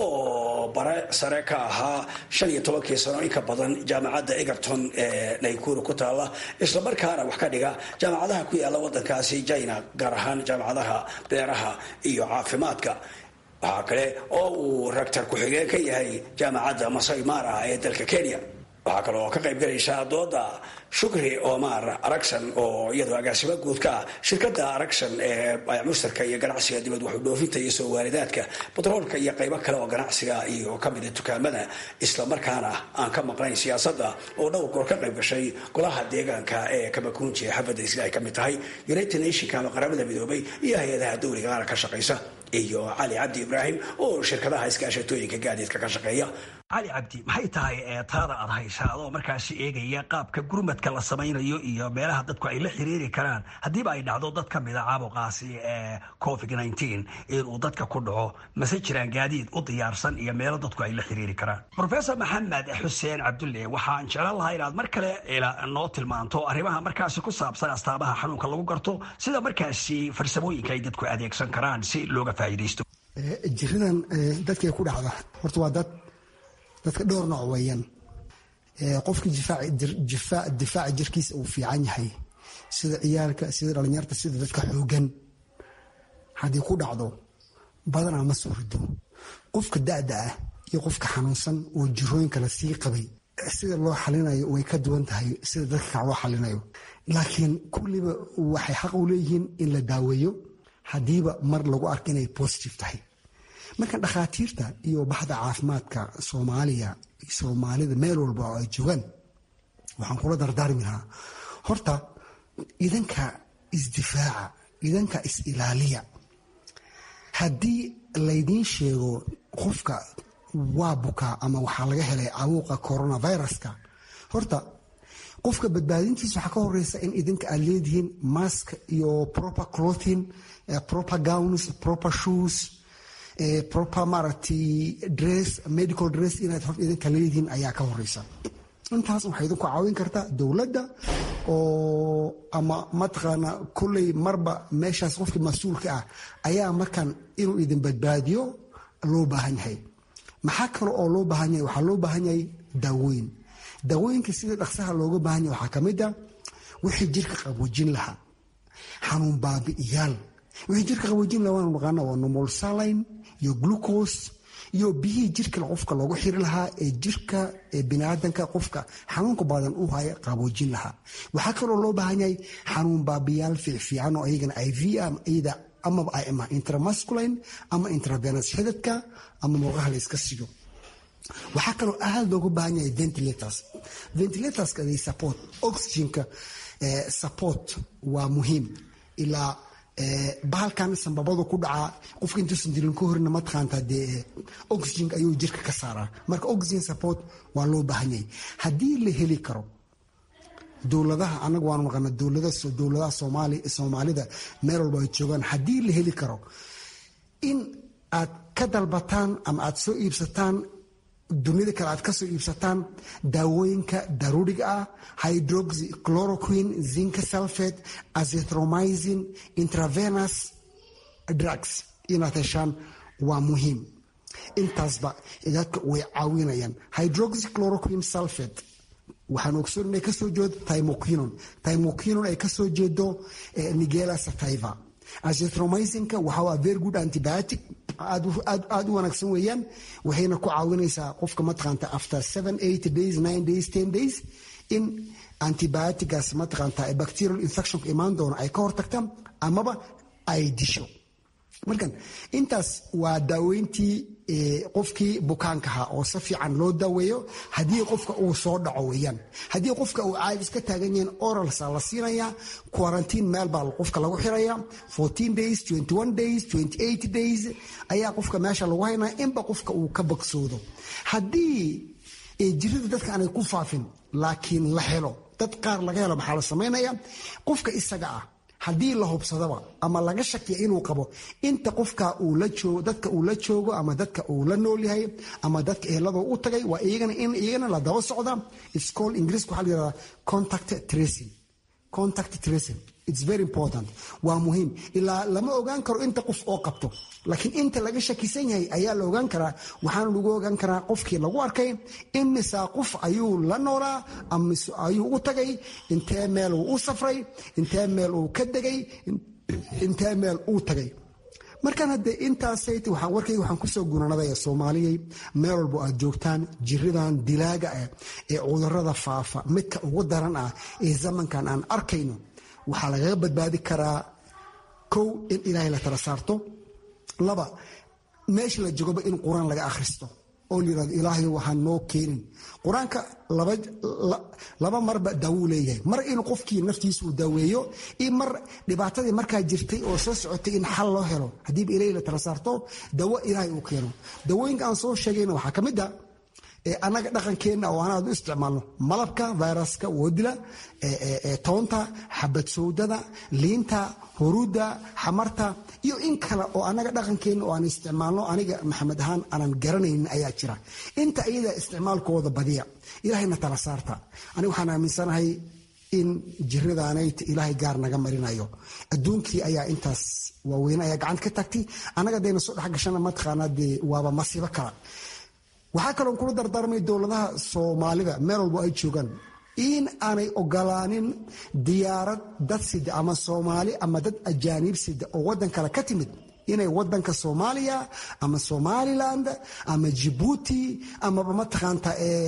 oo bare sare ka ahaa shan iyo tobankii sano inka badan jaamacadda egerton ee naykuru ku taala islamarkaana wax ka dhiga jaamacadaha ku yaala wadankaasi china gaar ahaan jaamacadaha beeraha iyo caafimaadka waxaa kale oo uu raktar ku-xigeen ka yahay jaamacadda masai mara ee dalka kenya waxaa kale oo ka qayb galaysa dooda shukri omar aragson oo iyadoo agaasimo guud ka ah shirkadda aragson ee mustarka iyo ganacsiga dibad waxu dhoofinta iyo soo waaridaadka batroolka iyo qaybo kale oo ganacsiga iyo kamida dukaamada islamarkaana aan ka maqnayn siyaasadda oo dhowr goor ka qayb gashay golaha deegaanka ee kamakunji ee xabadda isla ay ka mid tahay united nationka ama qaramada midoobay iyo hay-adaha dowligaana ka shaqaysa iyo cali cabdi ibraahim oo shirkadaha iskaashatooyinka gaadiidka ka shaqeeya cali cabdi maxay tahay eetaada aad haysaa adoo markaasi eegaya qaabka gurmadka la samaynayo iyo meelaha dadku ay la xiriiri karaan haddiiba ay dhacdo dad ka mida caabuqaasi ee covid inuu dadka ku dhaco mase jiraan gaadiid u diyaarsan iyo meelo dadku ay la xiriiri karaan rofesor maxamed xuseen cabdulle waxaan jeclan lahaa inaad mar kale noo tilmaanto arrimaha markaasi ku saabsan astaabaha xanuunka lagu garto sida markaasi farsamooyinka ay dadku adeegsan karaan si looga faa'iidaysto jiradan dadkay ku dhacda horta waa dad dadka dhowr nooc weeyaan qofka difaaca jirkiisa uu fiican yahay sida ciyaalka sida dhalinyarta sida dadka xoogan haddii ku dhacdo badanaa ma soo rido qofka da'da ah iyo qofka xanuunsan oo jirooyinka la sii qabay sida loo xalinayo way ka duwan tahay sida dadka kac loo xalinayo laakiin kulliba waxay xaq u leeyihiin in la daaweeyo haddiiba mar lagu arko inay positive tahay marka dhakhaatiirta iyo baxda caafimaadka soomaaliya soomaalida meel walba oo ay joogaan waxaan kula dardaarmi lahaa horta idanka isdifaaca idanka is-ilaaliya haddii laydiin sheego qofka waa bukaa ama waxaa laga helay cawuuqa coronaviruska horta qofka badbaadintiisa waxaa ka horeysa in idinka aad leedihiin mask iyo proper clothing proper gowns proper shoes proper maaragtay dress medical dress inaad hor idinka leedihiin ayaa ka horeysa intaas waxay idinku caawin kartaa dowladda oo ama mataqaana kolley marba meeshaas qofkii mas-uulka ah ayaa markan inuu idin badbaadiyo loo baahan yahay maxaa kale oo loo baahan yahay waxaa loo baahan yahay daawooyin daawooyinka sida dhaqsaha looga baahan yahay waxaa ka mid a wixii jirka qaboojin lahaa xanuun baabi'iyaal wixii jirka qaboojin lahaa waanu naqaana waa nomol saline iyo glucose iyo biyihii jirka qofka loogu xiri lahaa ee jirka biniaadanka qofka xanuunka badan u haya qaboojin lahaa waxaa kaloo loo baahan yahay xanuun baabiyaal fiicfiican oo iyagana iv iyada amaba ama intramasculine ama intravenous xidadka ama murqaha la iska siyo waxaa kaloo aad loogu baahan yahay ventilators ventilatorska they support oxygenka support waa muhiim ilaa bahalkan sambabadu ku dhacaa qofka intuusan dilin ka horina mataqaanta dee oxygen ayuu jirka ka saaraa marka oxygen support waa loo baahan yahay haddii la heli karo dowladaha anaga waanu naqana dowladaha soomaalida meel walba ay joogaan haddii la heli karo in aad ka dalbataan ama aad soo iibsataan dunida kale aad kasoo iibsataan daawooyinka daruuriga ah hydroxy chloroquine zinka sulfate azithromycin intravenous drugs inaad heshaan waa muhiim intaasba dadka way caawinayaan hydroxy chloroquine sulfate waxaan ogsoon inay kasoo jeedo timoquinon timoquinon ay kasoo jeedo nigela sativa azithromycinka waxaa very good antibiotic aad u wanaagsan weeyaan waxayna ku caawinaysaa qofka mataqaanta after seven eight days nine days ten days in antibiotigaas mataqaanta bacterial infectionka imaan doono ay ka hortagta amaba ay disho markan intaas waa daaweyntii qofkii bukaankaha oo si fiican loo daaweeyo haddii qofka uu soo dhaco weyaan haddii qofka uu caadis ka taagan yahin oralsa la siinaya quarantine meel baa qofka lagu xiraya fourteen days twenty one days twenty eight days ayaa qofka meesha lagu haynaya inba qofka uu ka bogsoodo haddii jirada dadka aanay ku faafin laakiin la helo dad qaar laga helo maxaa la samaynaya qofka isaga ah haddii la hubsadaba ama laga shakiya inuu qabo inta qofka dadka uu la joogo ama dadka uu la nool yahay ama dadka ehelado u tagay waa iyagana in iyagana la daba socda iscol ingiriiska waxaa la yirahdaa contact tracing contact tracing it's very important waa muhiim ilaa lama ogaan karo inta qof oo qabto laakiin inta laga shakisan yahay ayaa la ogaan karaa waxaana lagu ogaan karaa qofkii lagu arkay imisa qof ayuu la noolaa amise ayuu u tagay intee meel uu u safray intee meel uu ka degay intee meel uu tagay markaan haddee intaasayt waxaan warkayga waxaan kusoo guranadaya soomaaliyay meel walbo aad joogtaan jiridan dilaaga ah ee cudurada faafa midka ugu daran ah ee zamankan aan arkayno waxaa lagaga badbaadi karaa kow in ilaahay la tala saarto laba meesha la jogoba in qur-aan laga akhristo oo la yirahdo ilaahay waxaan noo keenin qur-aanka laba marba daawuu leeyahay mar inuu qofkii naftiisa uu daaweeyo iyo mar dhibaatadii markaa jirtay oo soo socotay in xal loo helo haddiiba ilaahay la tala saarto dawo ilaahay uu keeno dawooyinka aan soo sheegayna waxaa ka mid a annaga dhaqankeenna oo anaad u isticmaalno malabka viruska woodila toonta xabad sowdada liinta huruudda xamarta iyo in kale oo annaga dhaqankeenna oo aan isticmaalno aniga maxamed ahaan aanan garanaynin ayaa jira inta iyada isticmaalkooda badiya ilaahayna tala saarta aniga waxaan aaminsanahay in jiradaanayt ilaahay gaar naga marinayo adduunkii ayaa intaas waaweyne ayaa gacanta ka tagtay annaga dayna soo dhexgashana mataqaanaa dee waaba masiibo kala waxaa kaloon kula dardaarmay dowladaha soomaalida meel walbo ay joogaan in aanay ogolaanin diyaarad dad sida ama soomaali ama dad ajaaniib sida oo waddan kale ka timid inay wadanka soomaaliya ama somaliland ama jibuuti amaba mataqaanta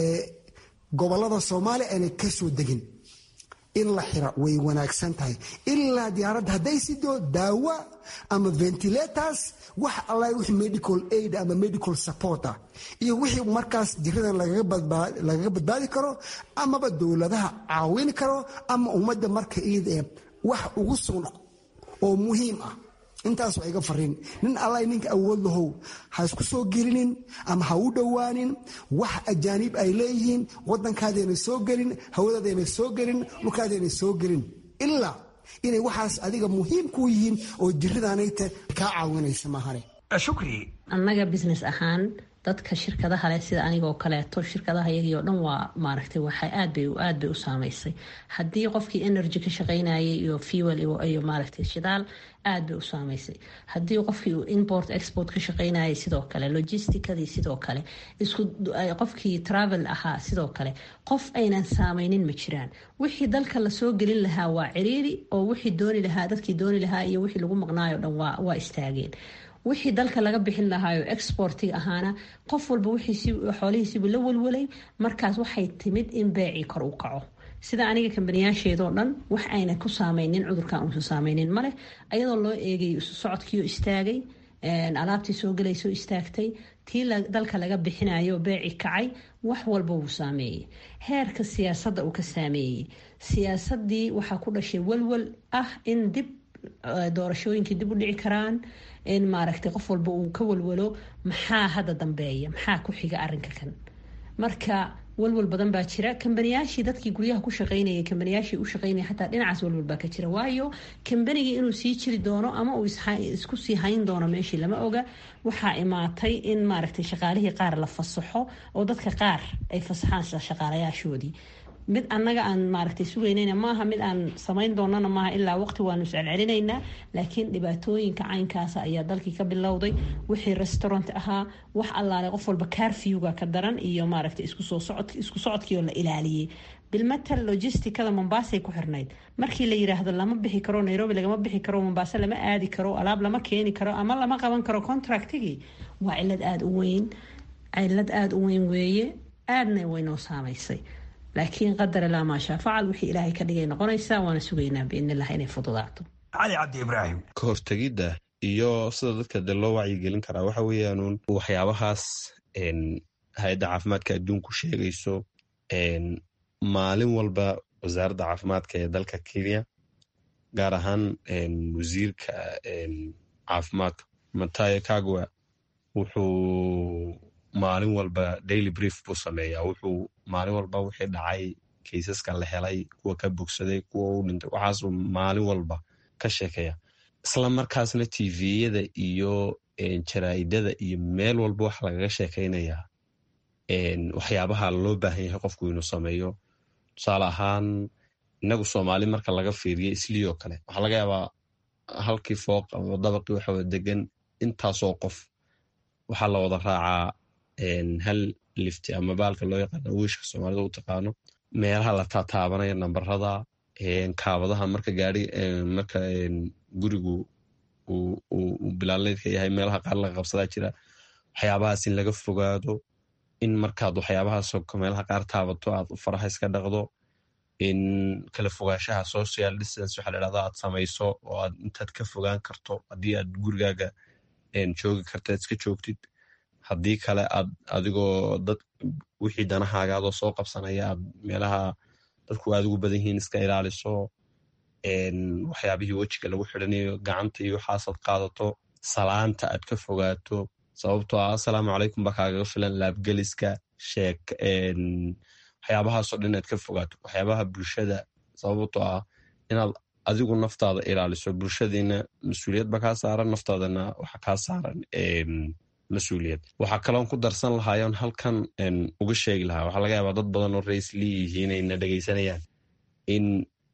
gobolada soomaaliya aanay kasoo degin in la xira way wanaagsan tahay ilaa diyaaradda hadday sido daawa ama ventilators wax alla wix medical aid ama medical support ah iyo wixii markaas jiradan lagaga badbaadi karo amaba dowladaha caawin karo ama ummadda marka iid ee wax ugu sugan oo muhiim ah intaas waa iga fariin nin alla ninka awood lahow ha isku soo gelinin ama ha u dhowaanin wax ajaaniib ay leeyihiin wadankaadayna soo gelin hawadaadayna soo gelin dhulkaadayna soo gelin ilaa inay waxaas adiga muhiim ku yihiin oo jiradaanayta kaa caawinaysa maahane shukri annaga business ahaan dadka shirkadaha leh sida anigoo kaleeto shirkadaha iyagii oo dhan waa maaragtay waxay aad bay aad bay u saameysay haddii qofkii energy ka shaqaynayay iyo fuel iyo maaragtay shidaal aad bay u saameysay haddii qofkii uu import export ka shaqaynayay sidoo kale logisticadii sidoo kale isku qofkii travel ahaa sidoo kale qof aynan saameynin ma jiraan wixii dalka lasoo gelin lahaa waa ciriiri oo wixii dooni lahaa dadkii dooni lahaa iyo wixii lagu maqnaayo dhan waa istaageen wixii dalka laga bixin lahaayo exportiga ahaana qof walba xoolihiisiibuu la walwalay markaas waxay timid in beecii kor u kaco sida aniga kambaniyaasheedoo dhan wax ayna ku saameynin cudurkan uusan saameynin maleh ayadoo loo eegay isu socodkiio istaagay alaabtii soo galaysoo istaagtay tii dalka laga bixinayo beeci kacay wax walba wuu saameeyey heerka siyaasadda uu ka saameeyey siyaasadii waxaa ku dhashay walwal ah in dib doorashooyinkii dib u dhici karaan in maaragtay qof walba uu ka walwalo maxaa hadda dambeeya maxaa ku xiga arinka kan marka walwal badan baa jira kambaniyaashii dadkii guryaha ku shaqeynayay kambaniyaashii u shaqeynaya xataa dhinacaas walwal baa ka jira waayo kambanigii inuu sii jiri doono ama uu isku sii hayn doono meeshii lama oga waxaa imaatay in maaragtay shaqaalihii qaar la fasaxo oo dadka qaar ay fasaxaan shaqaalayaashoodii mid annaga aan maaragtay sugaynayna maaha mid aan samayn doonana maaha ilaa waqti waanu iscelcelinaynaa laakiin dhibaatooyinka caynkaasa ayaa dalkii ka bilowday wixii restaurant ahaa wax allaale qof walba carfewga ka daran iyo maaragtay isku socodkii oo la ilaaliyey bilmatal logisticada mombaasay ku xirnayd markii la yiraahdo lama bixi karo nairobi lagama bixi karo mombaaso lama aadi karo alaab lama keeni karo ama lama qaban karo contractigii waa cilad aada u weyn cilad aada u weyn weeye aadna waynoo saamaysay laakiin qadar ilaa maashaa facal wixii ilaahay ka dhigay noqonaysaa waana sugaynaa biidnilah inay fududaato cali cabdi ibraahim ka hortegidda iyo sida dadka de loo wacyigelin karaa waxa weeyaanuun waxyaabahaas hay-adda caafimaadka adduunku sheegayso maalin walba wasaaradda caafimaadka ee dalka kenya gaar ahaan wasiirka caafimaadka matayo kagwa wuxuu maalin walba daily brief buu sameeyaa wuxuu maalin walba wixii dhacay kaysaska la helay kuwa ka bogsaday kuwa u dhintay waxaasuu maalin walba ka sheekeeya isla markaasna tviyada iyo jaraa'idada iyo meel walba waxa lagaga sheekaynayaa waxyaabaha loo baahan yahay qofku inuu sameeyo tusaale ahaan inagu soomaali marka laga fiiriyo isliyoo kale waxaa laga yaabaa halkii fooq ama dabaqii waxawa degan intaasoo qof waxaa la wada raacaa hal lifti ama baalka loo yaqaano wiishka soomaalida u taqaano meelaha la taataabanaya nambarada kaabadaha marka gaari marka gurigu uu bilaaleydka yahay meelaha qaar laga qabsadaa jira waxyaabahaas in laga fogaado in markaad waxyaabahaas meelaha qaar taabato aad faraha iska dhaqdo in kala fogaanshaha social distance waxa la dhahda aad samayso oo aad intaad ka fogaan karto haddii aad gurigaaga joogi karta iska joogtid haddii kale aad adigoo dad wixii danahaagaadoo soo qabsanaya aad meelaha dadku aad ugu badan yihiin iska ilaaliso waxyaabihii wejiga lagu xidhanayo gacanta iyo waxaasaad qaadato salaanta aad ka fogaato sababtoo ah assalaamu calaykum baa kaagaga filan laabgeliska sheek waxyaabahaasoo dhan aad ka fogaato waxyaabaha bulshada sababtoo ah inaad adigu naftaada ilaaliso bulshadiina mas-uuliyad ba kaa saaran naftaadana waxa kaa saaran mas-uuliyad waxaa kaloon ku darsan lahaayoon halkan uga sheegi lahaa waxaa laga yaabaa dad badan oo raisli yihiin ayna dhegaysanayaan in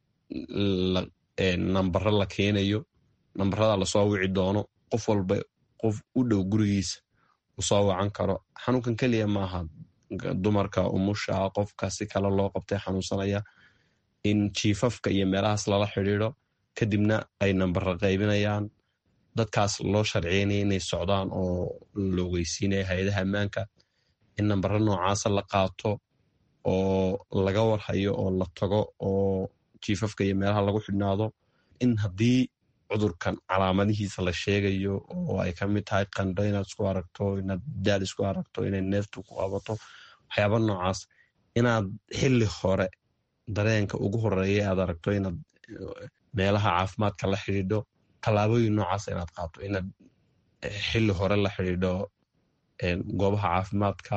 nambaro la keenayo nambarada lasoo wici doono qof walba qof u dhow gurigiisa uu soo wacan karo xanuunkan keliya maaha dumarka umusha qofka si kale loo qabtay xanuunsanaya in jiifafka iyo meelahaas lala xidhiido kadibna ay nambaro qaybinayaan dadkaas loo sharciynaya inay socdaan oo la ogeysiinaya hay-adaha ammaanka in nambaro noocaasa la qaato oo laga warhayo oo la tago oo jiifafka iyo meelaha lagu xidhnaado in haddii cudurkan calaamadihiisa la sheegayo oo ay ka mid tahay qandho inaad isku aragto inaad daal isku aragto inay neeftu ku qabato waxyaaba noocaas inaad xili hore dareenka ugu horeeya aad aragto inaad meelaha caafimaadka la xidhiidho tallaabooyin noocaas inaad qaato inaad xili hore la xidhiidho goobaha caafimaadka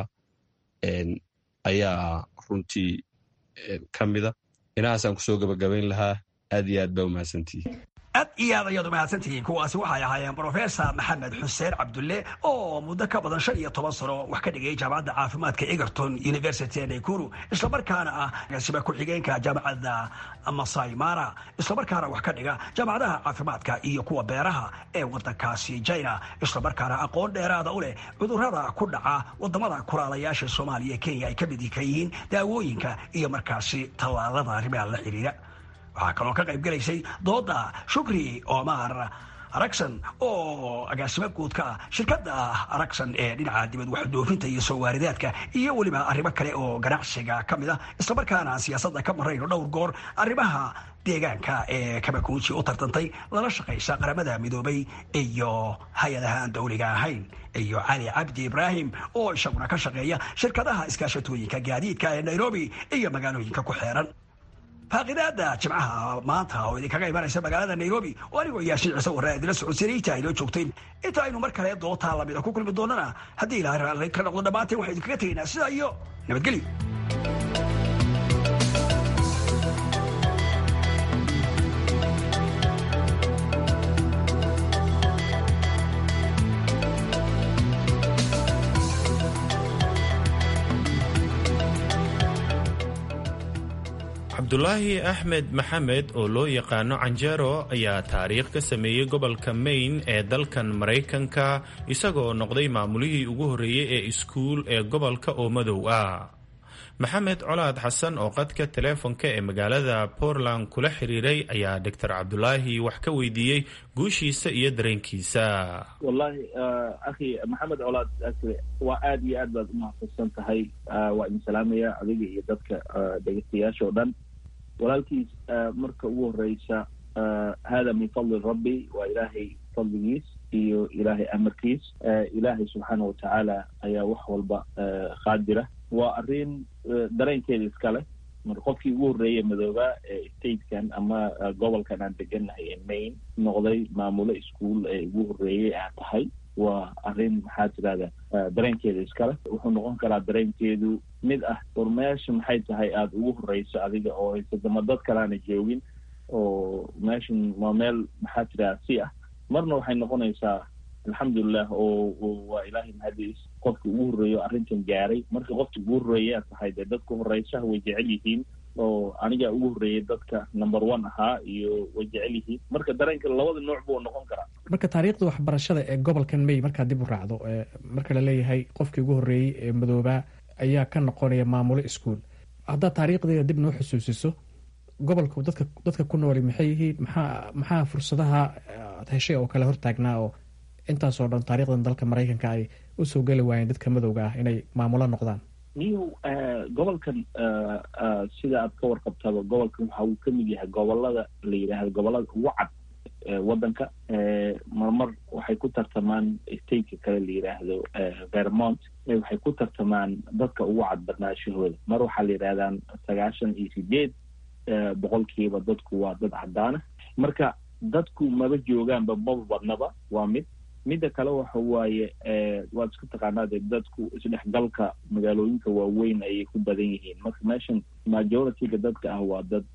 ayaa runtii ka mida inahaasaan kusoo gabagabayn lahaa aad iyo aad baa umahadsantihi aad iyo aad ayaad umahadsantihiin kuwaasi waxay ahaayeen brofesor maxamed xuseen cabdulle oo muddo ka badan shan iyo toban sano wax ka dhigay jaamacadda caafimaadka egerton university ee naykuru islamarkaana ah agaasiba ku-xigeenka jaamacadda masai mara islamarkaana wax ka dhiga jaamacadaha caafimaadka iyo kuwa beeraha ee wadankaasi china islamarkaana aqoon dheeraada u leh cudurrada ku dhaca wadamada kuraalayaasha soomaaliya kenya ay ka mid ka yihiin daawooyinka iyo markaasi tallaalada arrimaha la xiriira waxaa kaloo ka qayb gelaysay dooda shukri omar aragsan oo agaasimo guud ka ah shirkadda aragsan ee dhinaca dibad waxdoofinta iyo soo waaridaadka iyo weliba arrimo kale oo ganacsiga ka mid ah islamarkaana siyaasadda ka marayno dhowr goor arrimaha deegaanka ee kabakuuji u tartantay lala shaqaysa qaramada midoobay iyo hay-adaha aan dowliga ahayn iyo cali cabdi ibraahim oo isaguna ka shaqeeya shirkadaha iskaashatooyinka gaadiidka ee nairobi iyo magaalooyinka ku xeeran faaqidaada jimcaha maanta oo idinkaga imanaysa magaalada nairobi oo anigoo yaashin ciise warre idila socodsiinayta aynoo joogtayn inta aynu mar kale dootaa lamida ku kulmi doonana haddii ilaahay raalli ka noqdo dhammaanteen waxaan idinkaga tegaynaa sidaa iyo nabadgelyo cabdulaahi axmed maxamed oo loo yaqaano canjero ayaa taariikh ka sameeyey gobolka maine ee dalkan maraykanka isagoo noqday maamulihii ugu horreeyey ee iskuul ee gobolka oo madow ah maxamed colaad xasan oo qadka teleefonka ee magaalada portland kula xiriiray ayaa doctor cabdulaahi wax ka weydiiyey guushiisa iyo dareenkiisa wallahi akhi maxamed colaad waa aada iyo aad baad umahadsansan tahay waa idin salaamaya adiga iyo dadka dhegeystayaasha oo dhan walaalkiis marka ugu horeysa hada min fadli rabbi waa ilaahay fadligiis iyo ilaahay amarkiis ilaahay subxaana watacaala ayaa wax walba qaadira waa arrin dareenkeeda iskale marka qofkii ugu horreeyey madoobaa ee statekan ama gobolkan aan degannahay ee maine noqday maamulo ischool ee ugu horreeyey aa tahay waa arrin maxaa tirahda dareenkeeda iskale wuxuu noqon karaa dareenkeedu mid ah war meesha maxay tahay aada ugu horreyso adiga oo haysadama dad kalaana joogin oo meeshan waa meel maxaa tirahda si ah marna waxay noqonaysaa alxamdulilah oo waa ilaahay mahadiis qofka ugu horreeyo arrintan gaaray marka qofka ugu horreeyaa tahay dee dadka horeysaha way jecel yihiin oo anigaa ugu horreeyay dadka number one ahaa iyo way jecel yihiin marka dareenka labada nooc buu noqon karaa marka taariikhda waxbarashada ee gobolkan may markaad dib u raacdo marka la leeyahay qofkii ugu horreeyey ee madoobaa ayaa ka noqonaya maamulo iskuol haddaad taariikhdeeda dib noo xusuusiso gobolku dadka dadka ku nooli maxay yihiin maxaa maxaa fursadaha ad heshay oo kale hortaagnaa oo intaasoo dhan taarikhdan dalka maraykanka ay usoo geli waayeen dadka madowga ah inay maamulo noqdaan niyow gobolkan sida aad ka warqabtaba gobolkan waxa uu kamid yahay gobolada la yidhaahdo gobolada ugu cad waddanka marmar waxay ku tartamaan stateka kale la yidhaahdo vermont waxay ku tartamaan dadka ugu cad badnaashahooda mar waxaa la yidhahdaan sagaashan iyo sideed boqolkiiba dadku waa dad cadaana marka dadku maba joogaanba maba badnaba waa mid midda kale waxa waaye waad isku taqaanaa de dadku isdhexgalka magaalooyinka waaweyn ayay ku badan yihiin marka meeshan majorityga dadka ah waa dad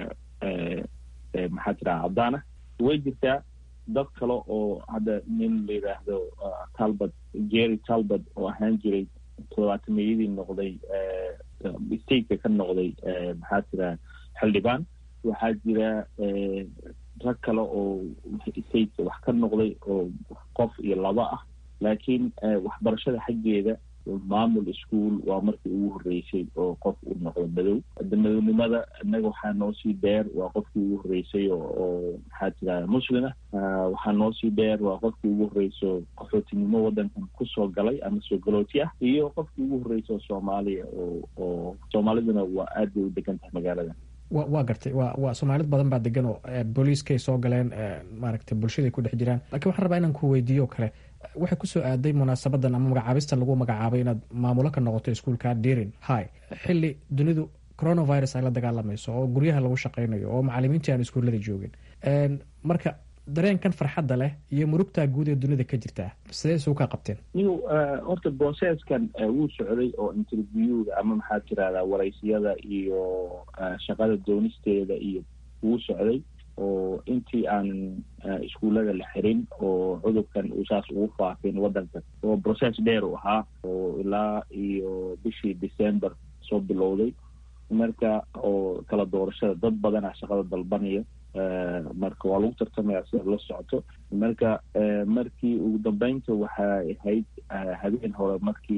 maxaa tiraha caddaana way jirtaa dad kale oo hadda nin la yidhaahdo talbot jerry talbot oo ahaan jiray todobaatameyadii noqday stateka ka noqday maxaa tiraha xildhibaan waxaa jira rag kale oo stateka wax ka noqday oo qof iyo laba ah laakiin waxbarashada xaggeeda maamul ischool waa markii ugu horreysay oo qof uu noqdo madow madownimada innaga waxaa noo sii dheer waa qofkii ugu horreysay oo maxaa tirahda muslima waxaa noo sii dheer waa qofkii ugu horreyso qaxootinimo waddankan kusoo galay ama soo galooti ah iyo qofkii ugu horreysay oo soomaaliya oo oo soomaaliduna waa aad bay u degan tahay magaalada wa waa gartay wa waa soomaalid badan baa degan oo booliiskay soo galeen maaragtay bulshaday ku dhex jiraan lakiin waxaan rabaa inaan ku weydiiyo o kale waxay kusoo aaday munaasabadan ama magacaabistan lagu magacaabay inaad maamulo ka noqoto iskuolka derin hi xili dunidu coronavirus ay la dagaalamayso oo guryaha lagu shaqaynayo oo macalimiintii aan iskuullada joogin marka dareenkan farxadda leh iyo murugtaa guud ee dunida ka jirtaa sidee isugu kaa qabteen niw horta processkan wuu socday oo interviewga ama maxaa tirahdaa waraysiyada iyo shaqada doonisteeda iyo wuu socday oo intii aan iskuullada la xirin oo cudurkan uu saas ugu faafin waddanka oo process dheer u ahaa oo ilaa iyo bishii december soo bilowday marka oo kala doorashada dad badanaa shaqada dalbanaya marka waa lagu tartamaya sida la socoto marka markii ugu dambeynta waxay ahayd habeen hore markii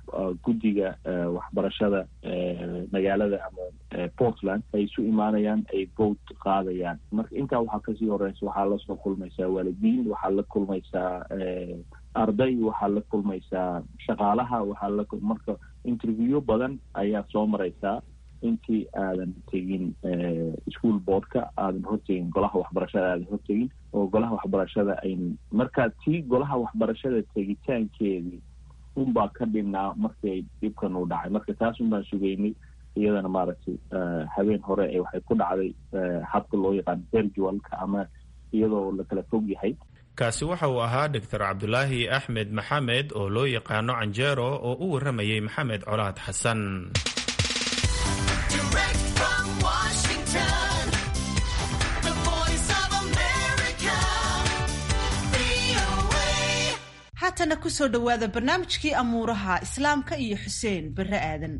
guddiga waxbarashada magaalada ama portland ay isu imaanayaan ay vote qaadayaan marka intaa waxaa kasii horeysa waxaa lasoo kulmaysaa waalidiin waxaa la kulmaysaa arday waxaa la kulmaysaa shaqaalaha waxaa la marka interview badan ayaa soo mareysaa intii aadan tegin school boardka aadan hortegin golaha waxbarashada aadan hortegin oo golaha waxbarashada ayn markaa tii golaha waxbarashada tegitaankeedii unbaa ka dhinnaa markay dhibkan uu dhacay marka taas un baan sugeynay iyadana maaragtay habeen hore ee waxay ku dhacday habka loo yaqaano virtualka ama iyadoo la kala fog yahay kaasi waxa uu ahaa doctor cabdulaahi axmed maxamed oo loo yaqaano canjeero oo u warramayey maxamed colaad xasan haatana kusoo dhowaada barnaamijkii amuuraha islaamka iyo xuseen bare aadan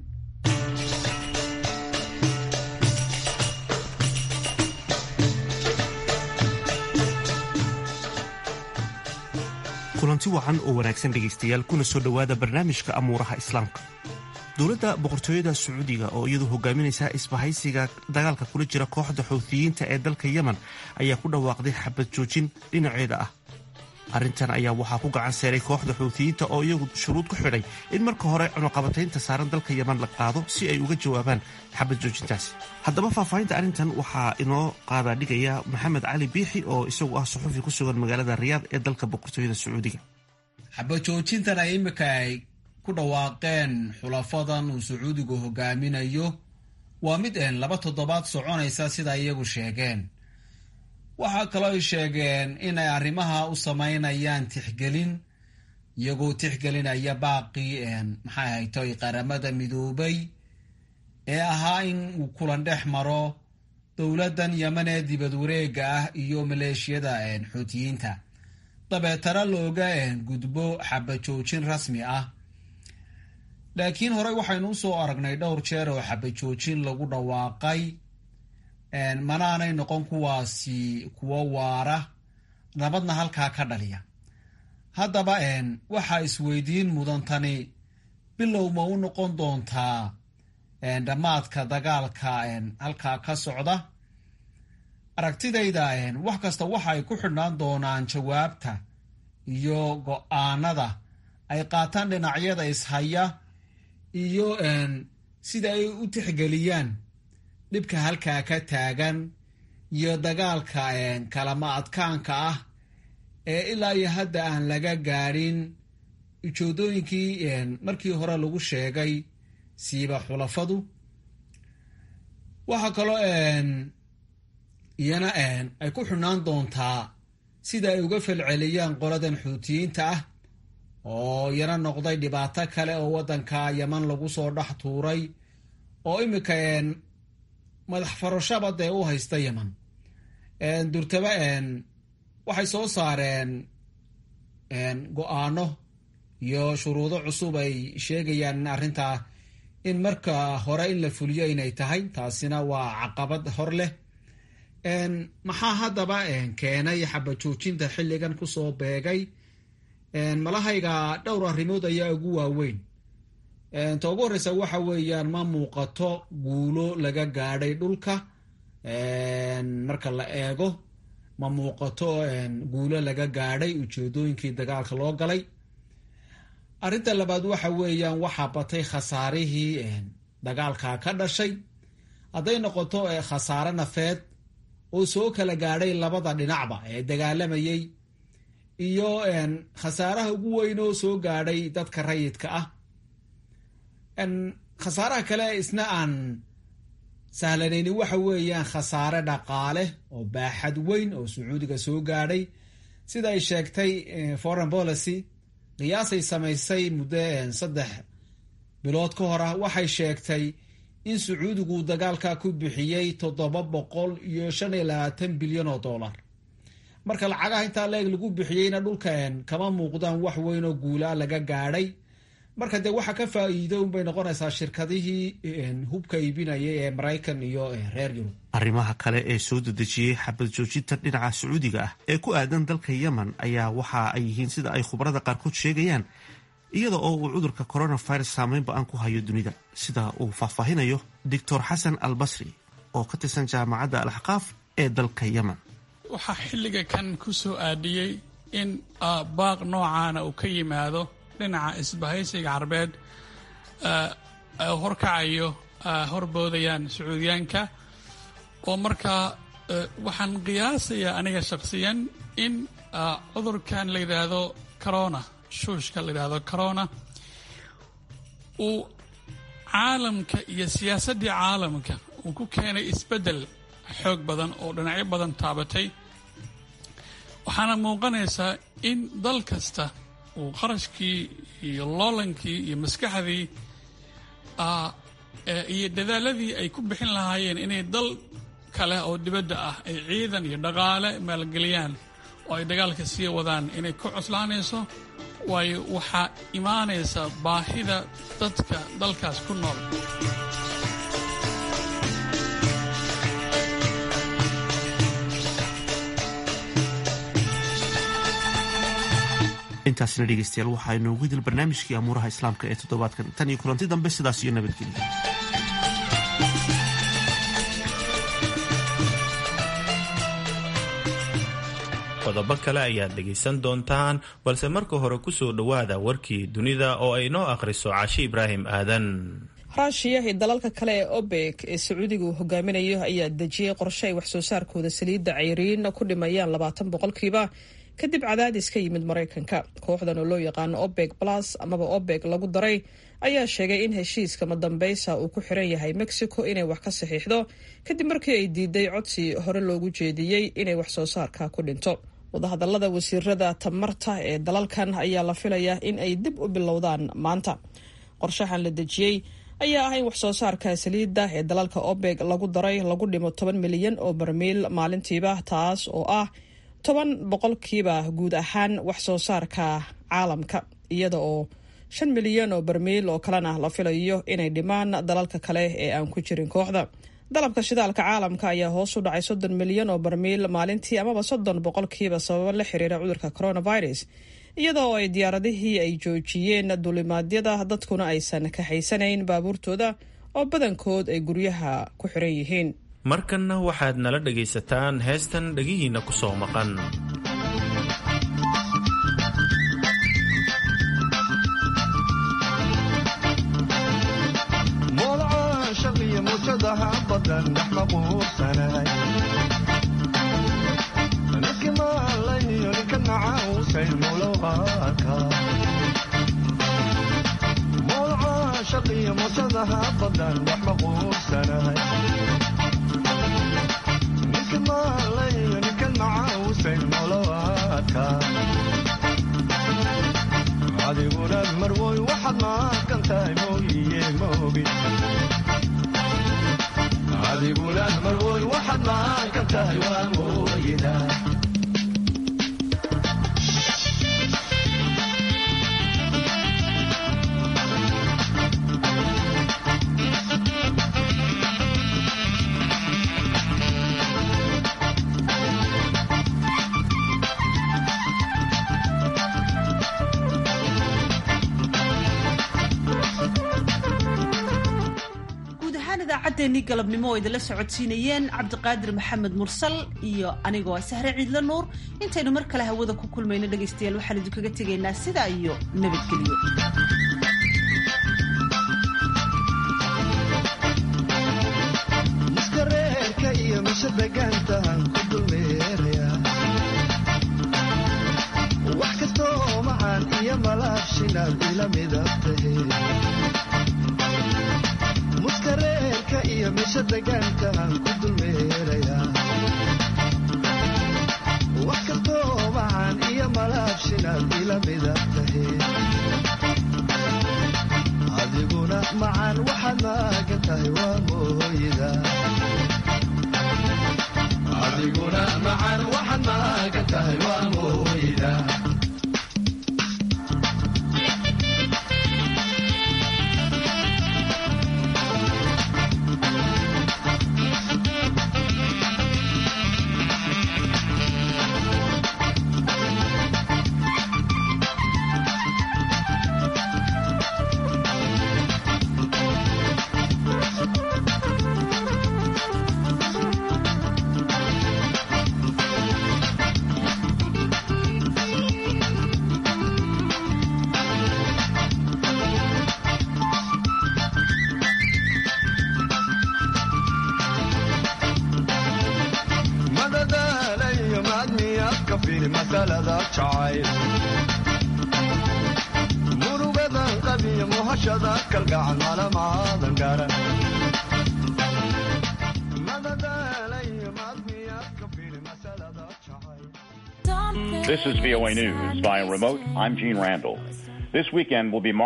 kulanti wacan oo wanaagsan dhegaystayaal kuna soo dhowaada barnaamijka amuuraha islaamka dowladda boqortooyada sacuudiga oo iyadu hogaaminaysa isbahaysiga dagaalka kula jira kooxda xuutiyiinta ee dalka yemen ayaa ku dhawaaqday xabad joojin dhinaceeda ah arrintan ayaa waxaa ku gacan seeray kooxda xuutiyiinta oo iyagu shuruud ku xidhay in marka hore cunuqabataynta saaran dalka yemen la qaado si ay uga jawaabaan xabad joojintaasi haddaba faahfaahinta arrintan waxaa inoo qaadaa dhigaya maxamed cali biixi oo isagu ah suxufi ku sugan magaalada riyaad ee dalka boqortooyada sacuudiga xabad joojintan ay imika ay ku dhawaaqeen xulafadan uu sacuudigu hogaaminayo waa mid een laba toddobaad soconaysa sida iyagu sheegeen waxaa kaloo ay sheegeen inay arrimaha u samaynayaan tixgelin iyagoo tixgelinaya baaqii maxay haytoy qaramada midoobay ee ahaa in uu kulan dhex maro dowladdan yemen ee dibad wareega ah iyo maleeshiyada xuutiyiinta dabeetana looga gudbo xabajoojin rasmi ah laakiin horey waxaynu usoo aragnay dhowr jeer oo xabajoojin lagu dhawaaqay manaanay noqon kuwaasi kuwo waara nabadna halkaa ka dhaliya haddaba waxaa isweydiin mudantani bilow ma u noqon doontaa dhammaadka dagaalka halkaa ka socda aragtidayda wax kasta waxa ay ku xidhnaan doonaan jawaabta iyo go-aanada ay qaataan dhinacyada ishaya iyo sida ay u tixgeliyaan dhibka halkaa ka taagan iyo dagaalka kalama adkaanka ah ee ilaa iyo hadda aan laga gaadhin ujoodooyinkii markii hore lagu sheegay siiba xulafadu waxaa kaloo iyana ay ku xidhnaan doontaa sida ay uga falceliyaan qoladan xuutiyiinta ah oo iyana noqday dhibaato kale oo waddanka yeman lagu soo dhex tuuray oo imika madax farashaba dee u haysta yeman durtaba waxay soo saareen go-aano iyo shuruudo cusub ay sheegayaan in arrintaa in marka hore in la fuliyo inay tahay taasina waa caqabad hor leh maxaa haddaba keenay xabajoojinta xilligan kusoo beegay malahayga dhowr arrimood ayaa ugu waaweyn ta ugu horreysa waxa weeyaan ma muuqato guulo laga gaadhay dhulka marka la eego ma muuqato guulo laga gaadhay ujeedooyinkii dagaalka loo galay arrinta labaad waxa weeyaan waxaa batay khasaarihii dagaalka ka dhashay hadday noqoto khasaare nafeed oo soo kala gaadhay labada dhinacba ee dagaalamayay iyo khasaaraha ugu weyn oo soo gaadhay dadka rayidka ah khasaaraha kale isna aan sahlanayni waxa weeyaan khasaare dhaqaale oo baaxad weyn oo sacuudiga soo gaadhay sida ay sheegtay foreign policy qiyaasay samaysay muddo saddex bilood ka hor ah waxay sheegtay in sacuudigu dagaalka ku bixiyey toddoba boqol iyo shan iyo labaatan bilyan oo dollar marka lacagaha intaa leeg lagu bixiyeyna dhulkan kama muuqdaan wax weyn oo guulaa laga gaadhay marka dee waxa ka faa'iido unbay noqonaysaa shirkadihii hubka iibinayay ee maraykan iyo reer yurub arrimaha kale ee soo dedejiyey xabad joojinta dhinaca sacuudiga ah ee ku aadan dalka yemen ayaa waxa ay yihiin sida ay khubarada qaarkood sheegayaan iyada oo uu cudurka coronavirus saameyn ba-aan ku hayo dunida sida uu faahfaahinayo doctor xasan al basri oo ka tirsan jaamacadda alaxqaaf ee dalka yemen waxaa xilliga kan ku soo aadiyey in baaq noocaana uu ka yimaado dhinaca isbahaysiga carbeed horkacayo horboodayaan sacuudiyaanka oo markaa waxaan qiyaasayaa aniga shakhsiyan in cudurkan la yidhaahdo corona shuushka la yidhaahdo corona uu caalamka iyo siyaasaddii caalamka uu ku keenay isbeddel xoog badan oo dhinacyo badan taabatay waxaana muuqanaysaa in dal kasta uu qarashkii iyo loolankii iyo maskaxdii iyo dadaaladii ay ku bixin lahaayeen inay dal kale oo dibadda ah ay ciidan iyo dhaqaale maalgeliyaan oo ay dagaalka sii wadaan inay ku cuslaanayso waayo waxaa imaanaysa baahida dadka dalkaas ku nool intaasina dhegeystayaal waxaa inoogu idil barnaamijkii amuuraha islaamka ee toddobaadkan tan iyo kulanti dambe sidaas iyo nabadgelya qodobo kale ayaad dhegaysan doontaan balse marka hore ku soo dhowaada warkii dunida oo ay noo akhriso cashi ibraahim aadan raashiya iyo dalalka kale ee obek ee sacuudigu hogaaminayo ayaa dejiyey qorshe ay waxsoo saarkooda saliidda cayriin ku dhimayaan labaatan boqolkiiba kadib cadaadis ka yimid maraykanka kooxdan oo loo yaqaano obek plus amaba obek lagu daray ayaa sheegay in heshiiska madambeysa uu ku xiran yahay mexico inay wax ka saxiixdo kadib markii ay diiday codsi hore loogu jeediyey inay wax soo saarka ku dhinto wadahadalada wasiirada tamarta ee dalalkan ayaa la filayaa in ay dib u bilowdaan maanta qorshahan la dejiyey ayaa ah in wax soo saarka saliidda ee dalalka obeg lagu daray lagu dhimo toban milyan oo barmiil maalintiiba taas oo ah toban boqolkiiba guud ahaan wax soo saarka caalamka iyada oo shan milyan oo barmiil oo kalena la filayo inay dhimaan dalalka kale ee aan ku jirin kooxda dalabka shidaalka caalamka ayaa hoos u dhacay soddon milyan oo barmiil maalintii amaba soddon boqolkiiba sababo la xiriira cudurka coronavirus iyadoo ay diyaaradihii ay joojiyeen dulimaadyada dadkuna aysan kaxaysanayn baabuurtooda oo badankood ay guryaha ku xiran yihiin markanna waxaad nala dhegaysataan heestan dhegihiinna ku soo maqan adiguna marwoy waxaad maaqan tahay mooyiye moogi adiguna marwoy waxaad maaqan tahay waa mooyida idaacaddeennii galabnimo oo idinla socodsiinayeen cabdiqaadir maxamed mursal iyo anigoo sahre ciidla nuur intaynu mar kale hawada ku kulmayno dhegaystayaal waxaan idinkaga tegaynaa sidaa iyo nabadgelyo muskareerka iyo misha degaantahan ku dulmeeraya wax kastoo macaan iyo malaabshinaad ila midabtahe muskareerka iyo misha degaantahan ku dulmeeraya wax kastoo macaan iyo malaabshinaad ila midabtahe adiguna macaan waxaad maagan tahay waa mooyida adiguna macaan waxaad maagan tahay waa mooyida fiiri masalada jacayl murugadan qabiyo muhashada kalgacal malamaadan garan This is VOA News. Via remote, I'm Gene Randall. This weekend will be marked